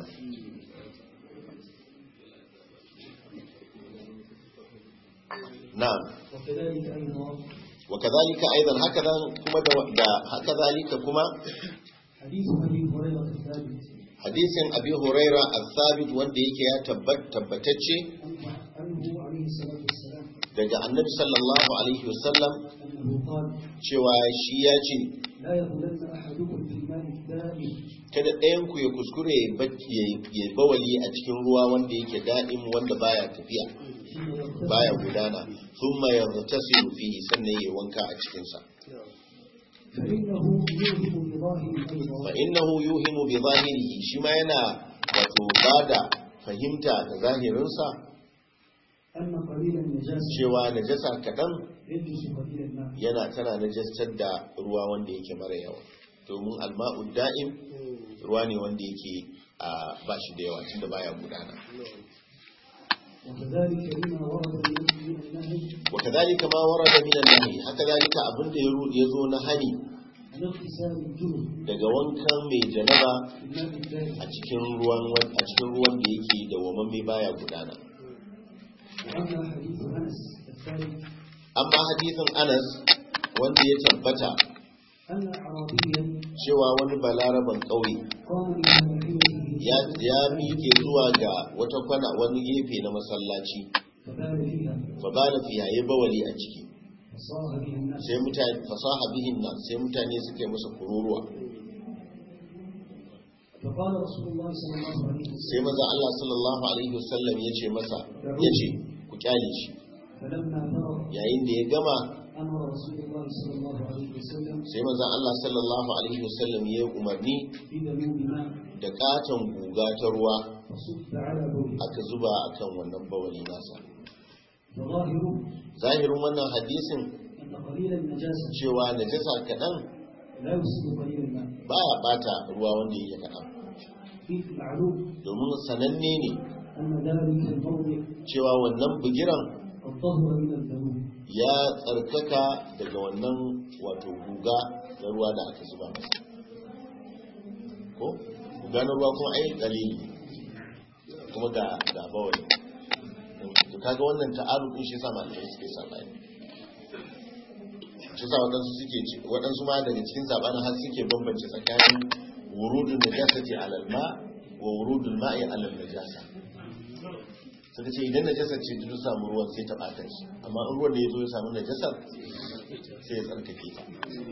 na'am وكذلك أيضا وكذلك ايضا هكذا كما da- da هكذلك kuma حديث أبي هريرة الثابت hadisin abi huraira al-thabit wanda yake ya tabbat tabbatacce عنه عليه الصلاة والسلام daga annabi sallallahu alaihi wasallam أنه قال cewa shi ya ce لا يبولن أحدكم في الماء الدائم kada ɗayan ku ya kuskure ya bacci- ya- ya bawali a cikin ruwa wanda yake daɗin wanda baya tafiya حين يغتسل baya gudana thumma yaghtasilu fihi sannan ya wanka a cikin sa فإنه يوهم بظاهر أيضا fa innahu yuhimu bi zahirihi shi ma yana wato bada fahimta da zahirinsa أن قليل النجاسة cewa najasa kaɗan يجلس قليل الماء yana tana najastar da ruwa wanda yake mara yawa domin alma'ud da'im ruwa ne wanda yake a ba shi da yawa tunda baya gudana وكذلك لما ورد من من النهي wa kadhalika ma warada min an-nahi haka zalika abin da ya zo na hani عن اغتسال الجنب daga wankan mai janaba في الماء الدائم a cikin ruwan a cikin ruwan da yake da wamamme baya gudana وأما حديث أنس الثالث amma hadisin Anas wanda ya tabbata أن أعرابيا cewa wani balaraban ƙauye قام إلى ناحيته ya ya miƙe zuwa ga wata kwana wani gefe na masallaci فبال فيها fa bala fiya ya bawali a ciki فصاح به الناس sai mutane fasaha bihin nan sai mutane suke masa kururuwa فقال رسول الله صلى الله عليه sai وسلم maza Allah sallallahu alaihi wasallam ya ce masa ya ce ku kyale shi فلما فرغ yayin da ya gama أمر رسول الله صلى الله عليه وسلم sai maza Allah sallallahu alaihi wasallam ya yi umarni بذنوب ماء da katon guga ta ruwa فصب على بوله aka zuba akan wannan bawali nasa فظاهره zahirin wannan hadisin أن قليل النجاسة cewa najasa kaɗan لا يفسد قليل الماء baya bata ruwa wanda yake kaɗan إذ معلوم domin sananne ne أن ذلك الموضع cewa wannan bugiran قد طهر من الذنوب ya tsarkaka daga wannan wato guga na ruwa da aka zuba masa ko guga na ruwa kuma ai dalili kuma ga ga bawai to kaga wannan ta'aruf din shi yasa malamai suke sabani shi yasa wadansu suke ci wadansu ma daga cikin sabanin har suke bambance tsakanin wurudun najasati alal ma wa wurudul ma'i alal najasa suka ce idan najasar ce duk samu ruwan sai ta bata shi amma in ruwan da ya zo ya samu najasar sai ya tsarkake ta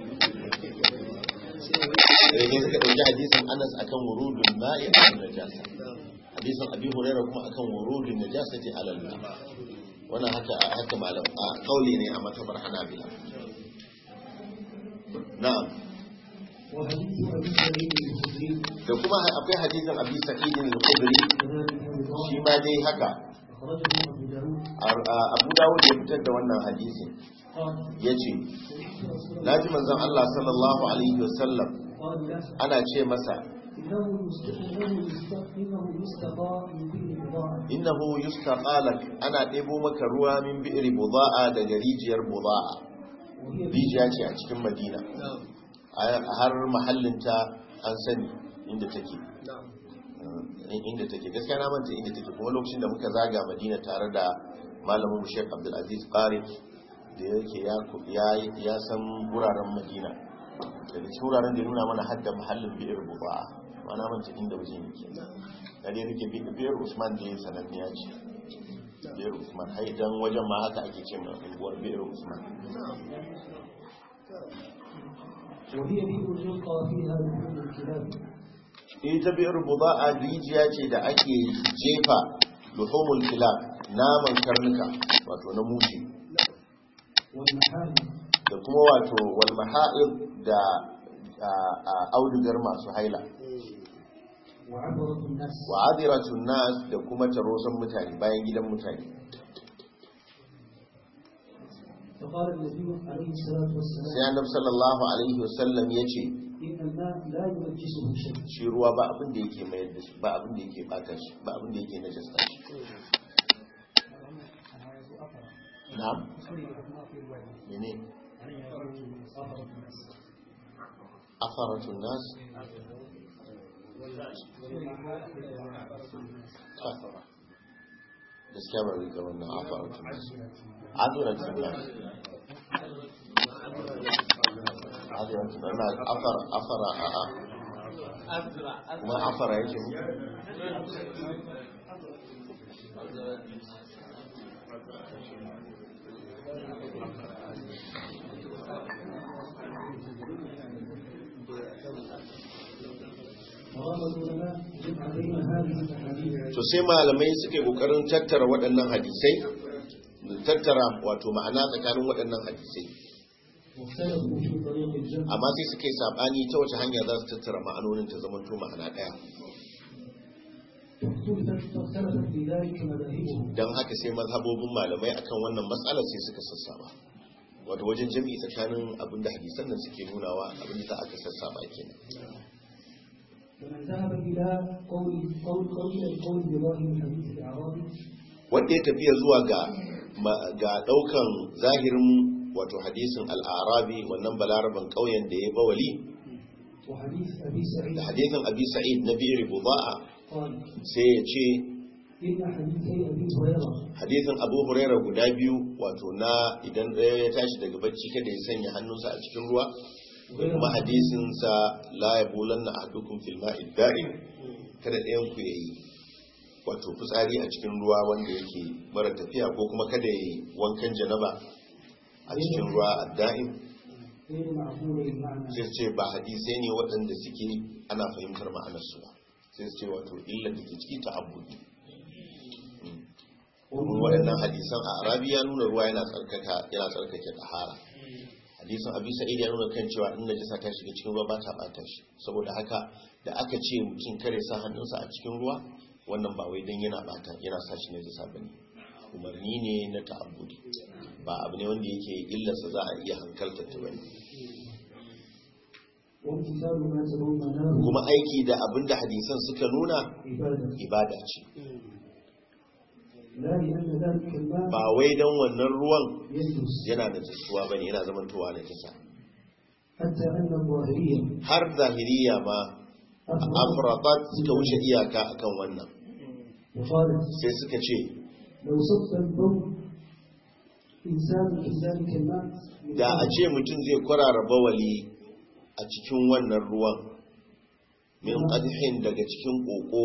sai ne suka ɗauki hadisin anas akan wurudun ma'i alal najasa hadisin abi huraira kuma akan wurudun najasati alal ma wannan haka haka malam a kauli ne a matabar hanabila na'am وحديث أبي سعيد الخدري da kuma akwai hadisin abi sa'idin al-khudri كذلك أيضا shi ma dai haka أخرجه أبو داود A- a- abu dawud ya fitar da wannan hadisin قال yace سمعت رسول الله naji manzon Allah sallallahu alaihi wasallam قال لا ana ce masa إنه يست- إنه يست- إنه يستقى من كل بضاعة innahu yustaqalak ana ɗebo maka ruwa min bi'ri buda'a daga rijiyar buda'a وهي rijiya ce a cikin madina A- har mahallinta an sani inda take in- inda take gaskiya na manta inda take kuma lokacin da muka zaga madina tare da malamin mu Sheikh Abdul Aziz Qari da yake ya ku- ya ya san wuraren madina daga cikin wuraren da ya nuna mana hadda mahallin bi'ir buda'a ma na manta inda wajen yake da dai rike bi- bi'ir Usman da ya sananniya ce bi'ir Usman har idan wajen ma haka ake ce ma unguwar bi'ir Usman وهي بئر يلقى فيها لحوم الكلاب ita biyar buda'a rijiya ce da ake jefa luhumul kilab naman karnuka wato na mushi والمحال da kuma wato wal maha'ib da a- a- audugar masu haila وعبرة الناس wa adiratun nas da kuma tarosan mutane bayan gidan mutane فقال النبي عليه الصلاة sai والسلام annabi sallallahu alaihi wasallam yace إن الماء لا ينجسه شيء shi ruwa ba abin da yake mayar da shi ba abin da yake bata shi ba abin da yake najasta shi na'am mene afaratun nas gaskiya ba rika wannan afaratun nas adiratun nas adiratun nas afara afara a a kuma afara yake mu وقال العلماء جمع بين هذه الأحاديث to sai malamai suke kokarin tattara waɗannan hadisai da tattara wato ma'ana tsakanin waɗannan hadisai واختلفوا في طريق الجمع amma sai suka yi sabani ta wace hanya za su tattara ma'anonin ta zama to ma'ana ɗaya واختلفت فاختلفت في ذلك مذاهبهم don haka sai mazhabobin malamai akan wannan matsalar sai suka sassaba wato wajen jami'i tsakanin abin da hadisan nan suke nunawa abin da aka sassaba kenan فمن ذهب إلى قول قول قول القول بظاهر حديث الأعرابي wanda ya tafiya zuwa ga ma- ga daukan zahirin wato hadisin al-arabi wannan balaraban kauyen da ya bawali وحديث أبي سعيد da hadisin abi sa'id na bi'ir buda'a قال sai ya ce إن حديثي أبي هريرة hadisin abu huraira guda biyu wato na idan ɗaya ya tashi daga bacci kada ya sanya hannunsa a cikin ruwa da kuma hadisin sa la yabulanna ahadukum fil ma'i da'im kada ɗayan ku yayi wato fitsari a cikin ruwa wanda yake mara tafiya ko kuma kada yayi wankan janaba a cikin ruwa adda'im غير معقول المعنى sai su ce ba hadisai ne waɗanda suke ana fahimtar ma'anarsu ba sai su ce wato illar da ke ciki ta abudi domin waɗannan hadisan a arabi ya nuna ruwa yana tsarkaka yana tsarkake tahara hadisan abi sa'id ya nuna kan cewa in najasa ta shiga cikin ruwa ba ta bata shi saboda haka da aka ce mutum kare sa hannunsa a cikin ruwa wannan ba wai dan yana bata yana sa shi najasa bane umarni ne na ta'abbudi ba abu ne wanda yake illarsa za a iya hankaltar ta bane وامتثال ما تضمناه kuma aiki da abin da hadisan suka nuna عبادة ibada ce لا لأن ذلك الماء ba wai don wannan ruwan يجلس yana da jisuwa bane yana zamantowa na kisa حتى أن الظاهرية har zahiriya ma afradat suka wuce iyaka akan wannan وقالت sai suka ce لو صب البول إنسان في ذلك الماء da a ce mutum zai kwarara bawali a cikin wannan ruwan min qadhin daga cikin koko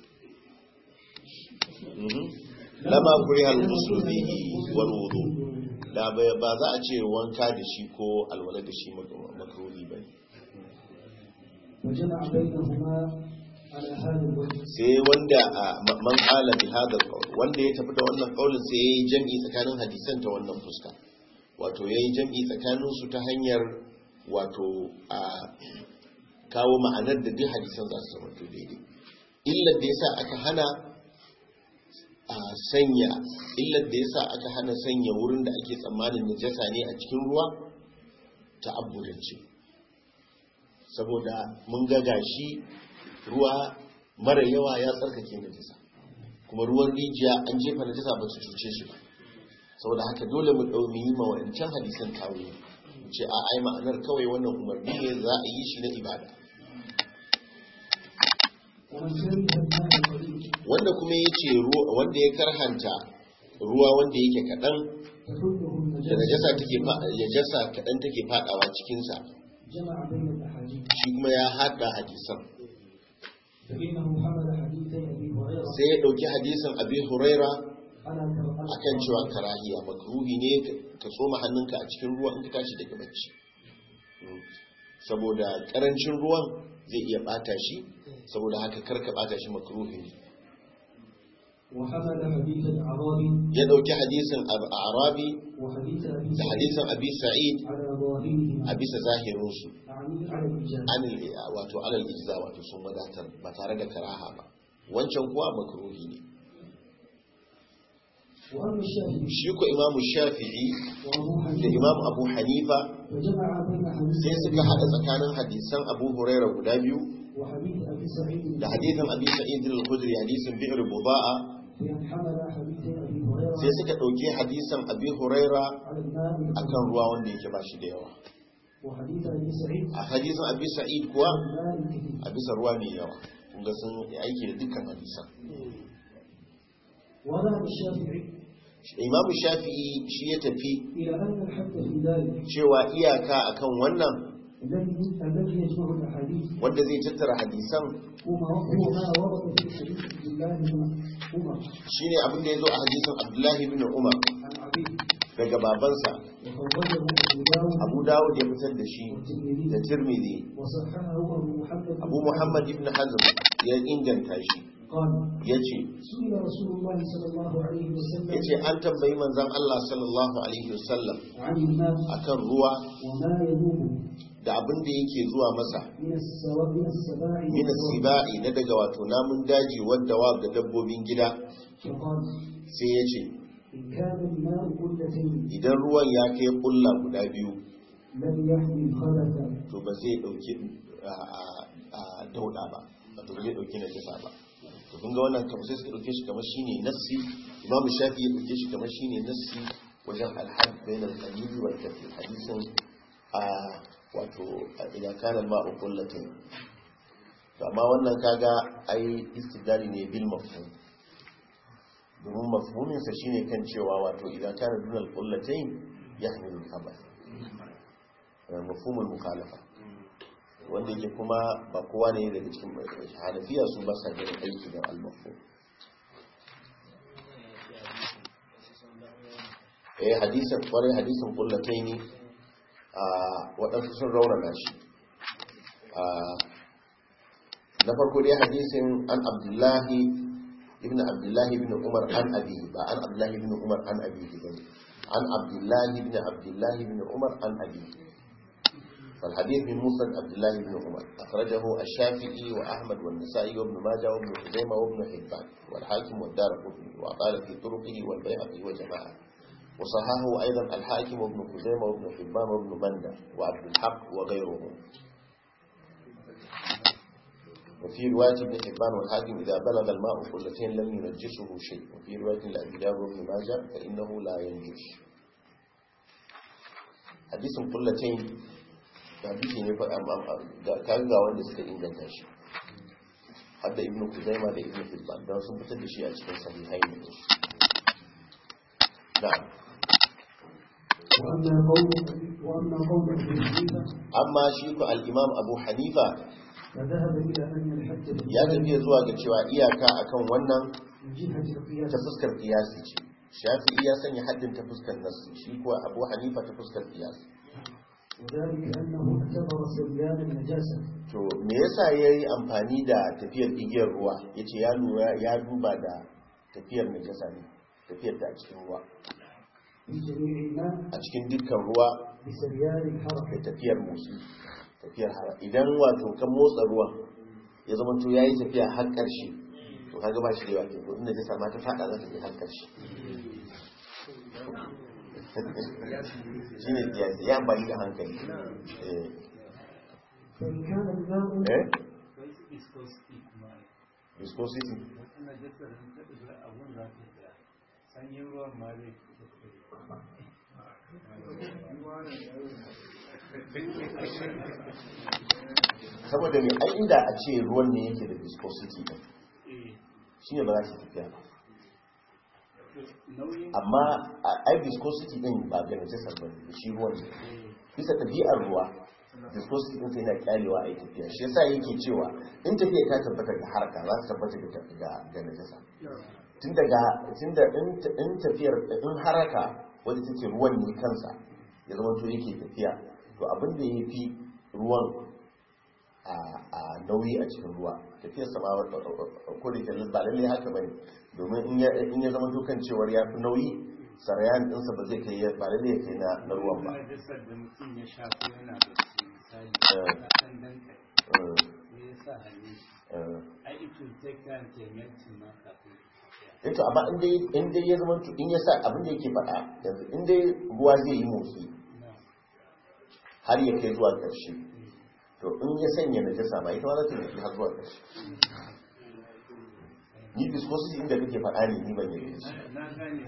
Mhm. lama kurihal musulmihi wal wudu da ba ba za a ce wanka da shi ko alwala da shi makruhi bane وجمع بينهما على هذا الوجه sai wanda a ma- man qala bi hadha alqawl wanda ya tafi da wannan qaulin sai yayi jam'i tsakanin hadisan ta wannan fuska wato yayi jam'i tsakanin su ta hanyar wato a kawo ma'anar da duk hadisan za su zama to daidai illar da yasa aka hana a sanya illar da yasa aka hana sanya wurin da ake tsammanin najasa ne a cikin ruwa ta abudance saboda mun ga gashi ruwa mara yawa ya tsarkake najasa kuma ruwan rijiya an jefa najasa ba su cuce shi ba saboda haka dole mu ɗau mu yi ma wancan hadisan tawo mu ce a ai ma'anar kawai wannan umarni ne za a yi shi na ibada ومن كره الماء القليل wanda kuma ya ce wanda ya karhanta ruwa wanda yake kaɗan تحله da النجاسة najasa take fa najasa kaɗan take faɗawa cikinsa جمع بين الأحاديث shi kuma ya haɗa hadisan فإنه حمل حديثي أبي هريرة sai ya ɗauki hadisin abi huraira على كراهة akan cewa karahiya makruhi ne ka tsoma hannunka a cikin ruwa in ka tashi daga bacci Mm. saboda karancin ruwan zai iya bata shi saboda haka karka bata shi makruhi ne وحمل حديث الأعرابي ya dauki hadisin Ab- arabi وحديث أبي da سعيد hadisin abi sa'id على ظاهرهما a bisa zahirin su أعني على الإجابة anil wato alal ijza wato sun wadatar ba tare da karaha ba wancan kuwa makruhi ne وأما الشافعي shi ko imamu shafi'i وأبو da حنيفة imamu abu hanifa فجمع بين حديث sai suka hada tsakanin hadisan abu huraira guda biyu وحديث أبي سعيد da hadisin abi sa'id al-khudri hadisin bi'r buda'a بأن حمل حديث أبي هريرة sai suka dauki hadisin abi huraira على الماء akan ruwa wanda yake bashi da yawa وحديث أبي سعيد a hadisin abi sa'id kuwa على الماء الكثير a bisa ruwa mai yawa kun ga sun yi aiki da dukkan hadisan وذهب الشافعي imam shafi'i shi ya tafi إلى أن الحد في ذلك cewa iyaka akan wannan الذي الذي يجمع الأحاديث wanda zai tattara hadisan هو ما هو ما ورد في حديث عبد الله بن عمر shine abin da ya zo a hadisin abdullahi bin umar عن عبيد daga babansa وخرجه أبو داود abu dawud ya fitar da shi والترمذي da tirmidhi وصححه أبو محمد بن abu muhammad ibn hazm ya inganta shi قال ya ce سئل رسول الله صلى الله عليه وسلم ya ce an tambayi manzan Allah sallallahu alaihi wasallam عن الماء akan ruwa وما يذوب da abin da yake zuwa masa من السواء من السباع min sibai na daga wato namun daji wadda wa da dabbobin gida فقال sai ya ce إن كان الماء قلتين idan ruwan ya kai kulla guda biyu لم يحمل خبثا to ba zai dauki a a dauda ba wato ba zai dauki najasa ba to kun ga wannan kamar sai suka dauke shi kamar shine nassi imamu shafi ya dauke shi kamar shine nassi wajen alhad bain al-qalil wal kathir hadisin a wato idan kana ma'u kullatin to amma wannan kaga ai istidlali ne bil mafhum domin mafhumin sa shine kan cewa wato idan kana dunal kullatain yahmilu al-khabath mafhumul mukhalafa wanda yake kuma ba kowa ne daga cikin hanafiya su ba sa ganin aiki da al-mafhum eh hadisan kwarai hadisan kullataini a waɗansu sun raunana shi a na farko dai hadisin an abdullahi ibn abdullahi ibn umar an abi ba an abdullahi ibn umar an abi ba an abdullahi ibn abdullahi ibn umar an abi فالحديث من مسند عبد الله بن عمر أخرجه الشافعي وأحمد والنسائي وابن ماجه وابن خزيمة وابن حبان والحاكم والدار قطني وقال في طرقه والبيهقي وجماعة وصححه أيضا الحاكم وابن خزيمة وابن حبان وابن مندى وعبد الحق وغيرهم وفي رواية ابن حبان والحاكم إذا بلغ الماء قلتين لم ينجسه شيء وفي رواية لأبي داود وابن ماجه فإنه لا ينجس حديث قلتين حديث كان ga wanda suka inganta shi hadda ibnu kuzaima da ibnu hibban don sun fitar da shi a cikin sahihai ne na'am وأما قول وأما قول أبي حنيفة amma shi ku al-imam abu hanifa فذهب إلى أن الحد ya tafiya zuwa ga cewa iyaka akan wannan من جهة القياس ta fuskar kiyasi ce shafi'i ya sanya haddin ta fuskar nassi shi kuwa abu hanifa ta fuskar kiyasi وذلك أنه اعتبر سريان النجاسة to me yasa yayi amfani da tafiyar igiyar ruwa yace ya lura ya duba da tafiyar najasa ne tafiyar ta a cikin ruwa في جميع الماء a cikin dukkan ruwa بسريان الحركة da tafiyar motsi tafiyar har idan wato kan motsa ruwan ya zama to yayi tafiya har karshe to kaga ba shi da yawa kenan inda ta sama ta fada za ta je har karshe shine kiyasi ya amfani da hankali eh فإن كان الماء eh Akwai su viscosity kuma viscosity ina jasa da ta ɗaga abun za ta tsaya sanyin ruwan ma zai fito saboda mai ai inda a ce ruwan ne yake da viscosity din eh shine ba za ta tafiya ba nauyin amma a- ai viscosity din ba ga najasar ba ne shi ruwan ne bisa ɗabi'ar ruwa viscosity din sai na kyalewa a yi tafiya shi yasa yake cewa in tafiya ta tabbata ga harka za ta tabbata ga ga ga najasa tun daga tun da in ta- in tafiyar in haraka wadda take ruwan ne kansa ya zama to yake tafiya to abin da ya fi ruwan a a nauyi a cikin ruwa tafiyar sama ko da ke ba lallai haka bane domin in ya in ya zama to kan cewar ya fi nauyi sarayan ɗinsa ba zai kai ya- ba lallai ya kai na na ruwan ba na jasar da mutum ya shafi yana da shi misali Eh. na ɗan danka Eh, ne ya sa hannu eh. ai it will take time to melt ma kafin ya eh to amma in dai in dai ya zama to in ya sa abin da yake faɗa yanzu in dai ruwa zai yi motsi na har ya kai zuwa ƙarshe to in ya sanya najasa ma ita ma za ta yi har zuwa ƙarshe ni viscosity inda kake faɗa ne ni ban yi shi na gane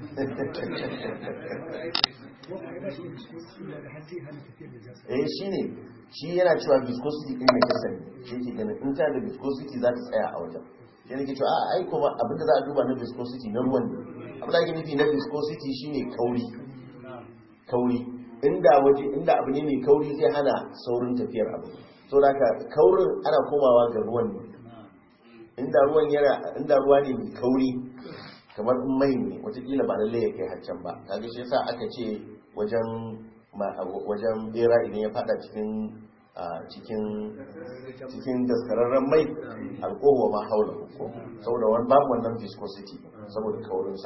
eh shi ne shi yana cewa viscosity din najasa ne shi ke ganin in ta da viscosity za ta tsaya a wajen shi ne ke cewa a ai kuma abin da za a duba na viscosity na ruwan ne abin da ake nufi na viscosity shine kauri kauri inda waje inda abu ne mai kauri zai hana saurin tafiyar abu so da ka kaurin ana komawa ga ruwan ne inda ruwan yana inda ruwa ne mai kauri kamar in mai ne watakila ba lalle ya kai haccan ba kaga shi yasa aka ce wajen ma- wajen bera idan ya fada cikin a cikin cikin daskararren mai alkohuwa ma haula ko saboda wani babu wannan viscosity saboda kaurinsa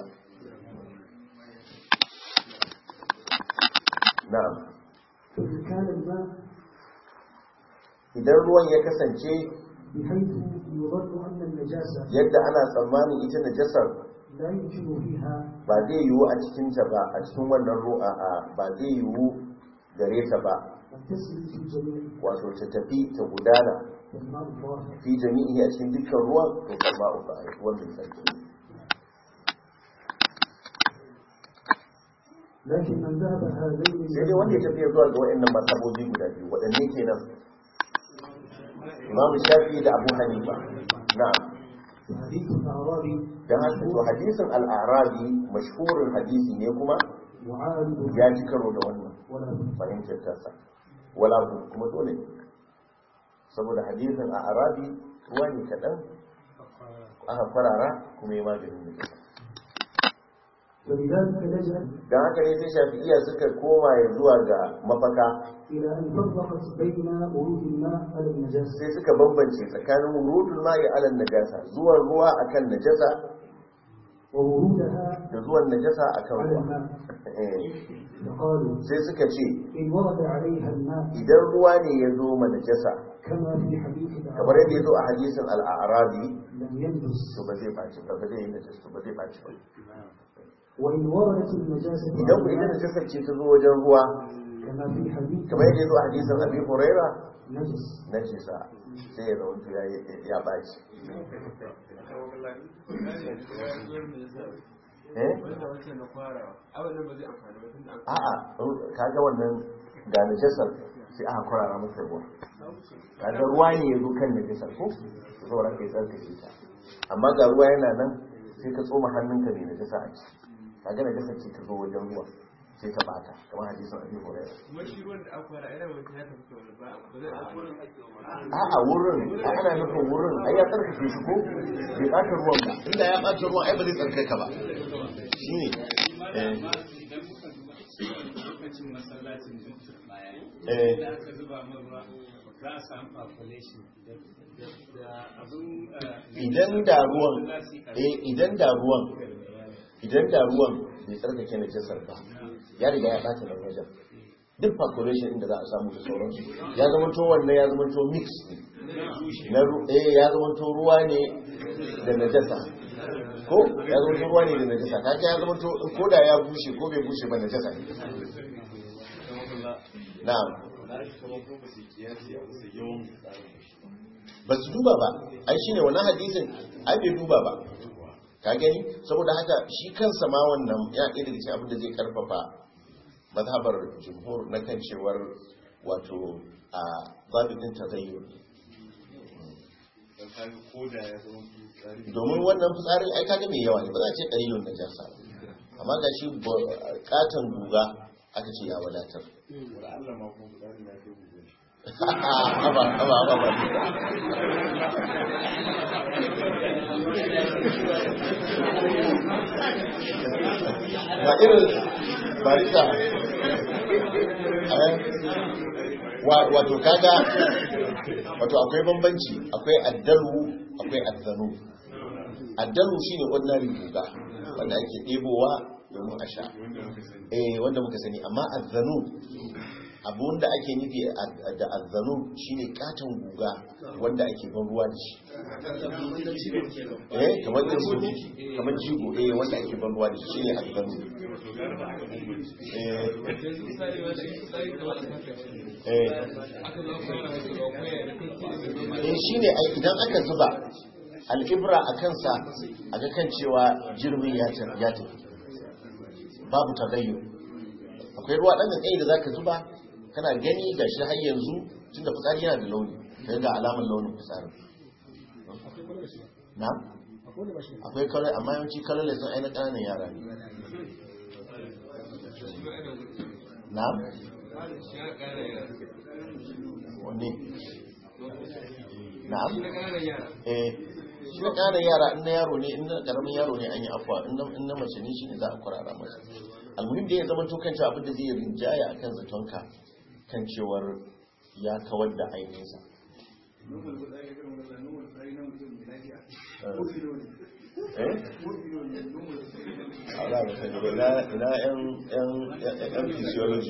na'am فإن كان الماء idan ruwan ya kasance بحيث يظن أن النجاسة yadda ana tsammanin ita najasar لا يمكن فيها ba zai yiwu a cikinta ba a cikin wannan ru'a a ba zai yiwu gare ta ba أن تسري في الجميع wato ta tafi ta gudana والماء الظاهر fi jami'i a cikin dukkan ruwan to kuma uku a ruwan mai tsarki لكن من ذهب هذين sai dai wanda ya tafi zuwa ga waɗannan martabobi guda biyu waɗanne kenan imam shafi da abu hanifa na'am حديث الأعرابي dan haka to hadisin al-arabi mashhurin hadisi ne kuma معارض ya ci karo da wannan ولا بد fahimtar tasa wala bu kuma dole ne saboda hadisin a arabi ruwa ne kaɗan aka kwarara kuma yi maganin da ولذلك لجأ don haka ne sai shafi'iya suka koma ya zuwa ga mafaka إلى أن فرقت بين ورود الماء على النجاسة sai suka bambance tsakanin wurudul ma'i alal najasa zuwan ruwa akan najasa وورودها da zuwan najasa akan على ruwa الماء Eh, فقالوا sai suka ce إن ورد عليها الماء idan ruwa ne ya zo ma najasa كما في حديث kamar yadda ya الأعرابي zo a hadisin al'arabi لم ينجس to ba zai baci ba ba zai yi najasa ba zai baci ba وإن وردت النجاسة idan ku idan najasar ce ta zo wajen ruwa كما في حديث kamar yadda ya zo a hadisin abi huraira نجس najisa sai ya zama ya ya baci eh a'a kaga wannan ga najasar sai aka kwarara masa ruwa kaga ruwa ne ya zo kan najasar ko saboda kai tsarkake ta amma ga ruwa yana nan sai ka tsoma hannunka ne najasa a ciki kaga najasar ce ta zo wajen ruwa sai ta bata kamar hadisin abi hurairah a'a wurin a ana nufin wurin ai ya tsarkake shi ko bai ɓata ruwan ba inda ya ɓata ruwan ai ba zai tsarkaka ba shine eh lokacin masallacin dukkan baya eh da aka zuba min ruwa za a samu population da abin idan da ruwan eh idan da ruwan idan da ruwan bai tsarkake najasar ba ya riga ya ɓata nan wajen duk population inda za a samu da sauransu ya zama to wannan ya zama to mix ne na ru- eh ya zama to ruwa ne da najasa ko ya zama to ruwa ne da najasa kaga ya zama to ko da ya bushe ko bai bushe ba najasa ne na'am ba su duba ba ai shine wannan hadisin ai bai duba ba ka gani saboda haka shi kansa ma wannan ya ɗaya daga cikin abin da zai karfafa mazhabar jumhur na kan cewar wato a babin tazayyur domin wannan fitsarin ai kaga mai yawa ne ba za a ce dalilun na jasa amma ga shi katon guga aka ce ya wadatar haba haba haba ba ba irin barista wato kaga wato akwai bambanci akwai addalu akwai azzanu addalu shine ordinary guga wanda ake ɗebowa domin a sha eh wanda muka sani amma azzanu abun da ake nufi da azzanu shine katon guga wanda ake ban ruwa da shi eh kamar jigo kamar jigo eh wanda ake ban ruwa da shi shine azzanu eh eh eh shine ai idan aka zuba al'ibra a kansa a ga kan cewa jirgin ya tafi babu tagayyo akwai ruwa ɗan tsaye da za ka zuba kana gani ga shi har yanzu tun da fitsari yana da launi ka ga alamar launin fitsarin na? akwai kalai amma yawanci kalai sun aina ƙananan yara ne na? wanne? na? eh shi na ƙananan yara in na yaro ne in na ƙaramin yaro ne an yi afuwa in na mace ne shi ne za a kwarara masa almuhim da ya zama tukan cewa abinda zai rinjaya a kan zatonka kan cewar ya kawar da ainihinsa ala ba sani ba ina yan physiology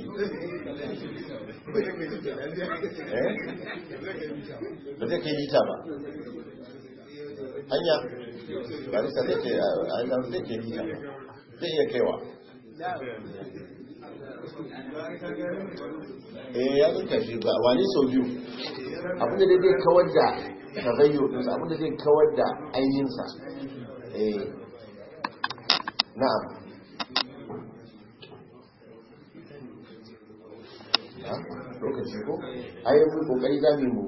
ba zai kai lita ba hanya ba nisa zai ke a zai ke lita ba zai iya kaiwa eh ya zuka shi ba wani sau biyu abinda da zai kawar da tagayyo ɗinsa abinda zai kawar da ainihinsa eh na'am lokaci ko ayyukan kokari za mu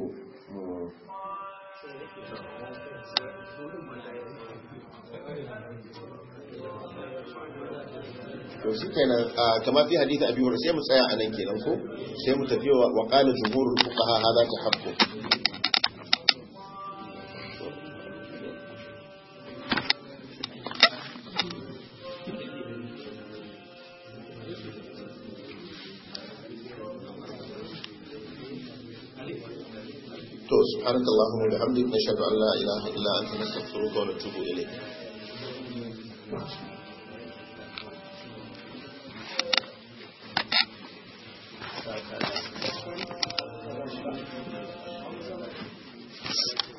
to shi kenan kamar fi hadith abi hurairah sai mu tsaya a nan kenan ko sai mu tafi wa qala jumhurul fuqaha hada tahaqqu to subhanakallahumma wa bihamdika nashhadu an la ilaha illa anta nastaghfiruka wa natubu ilayk Thank you.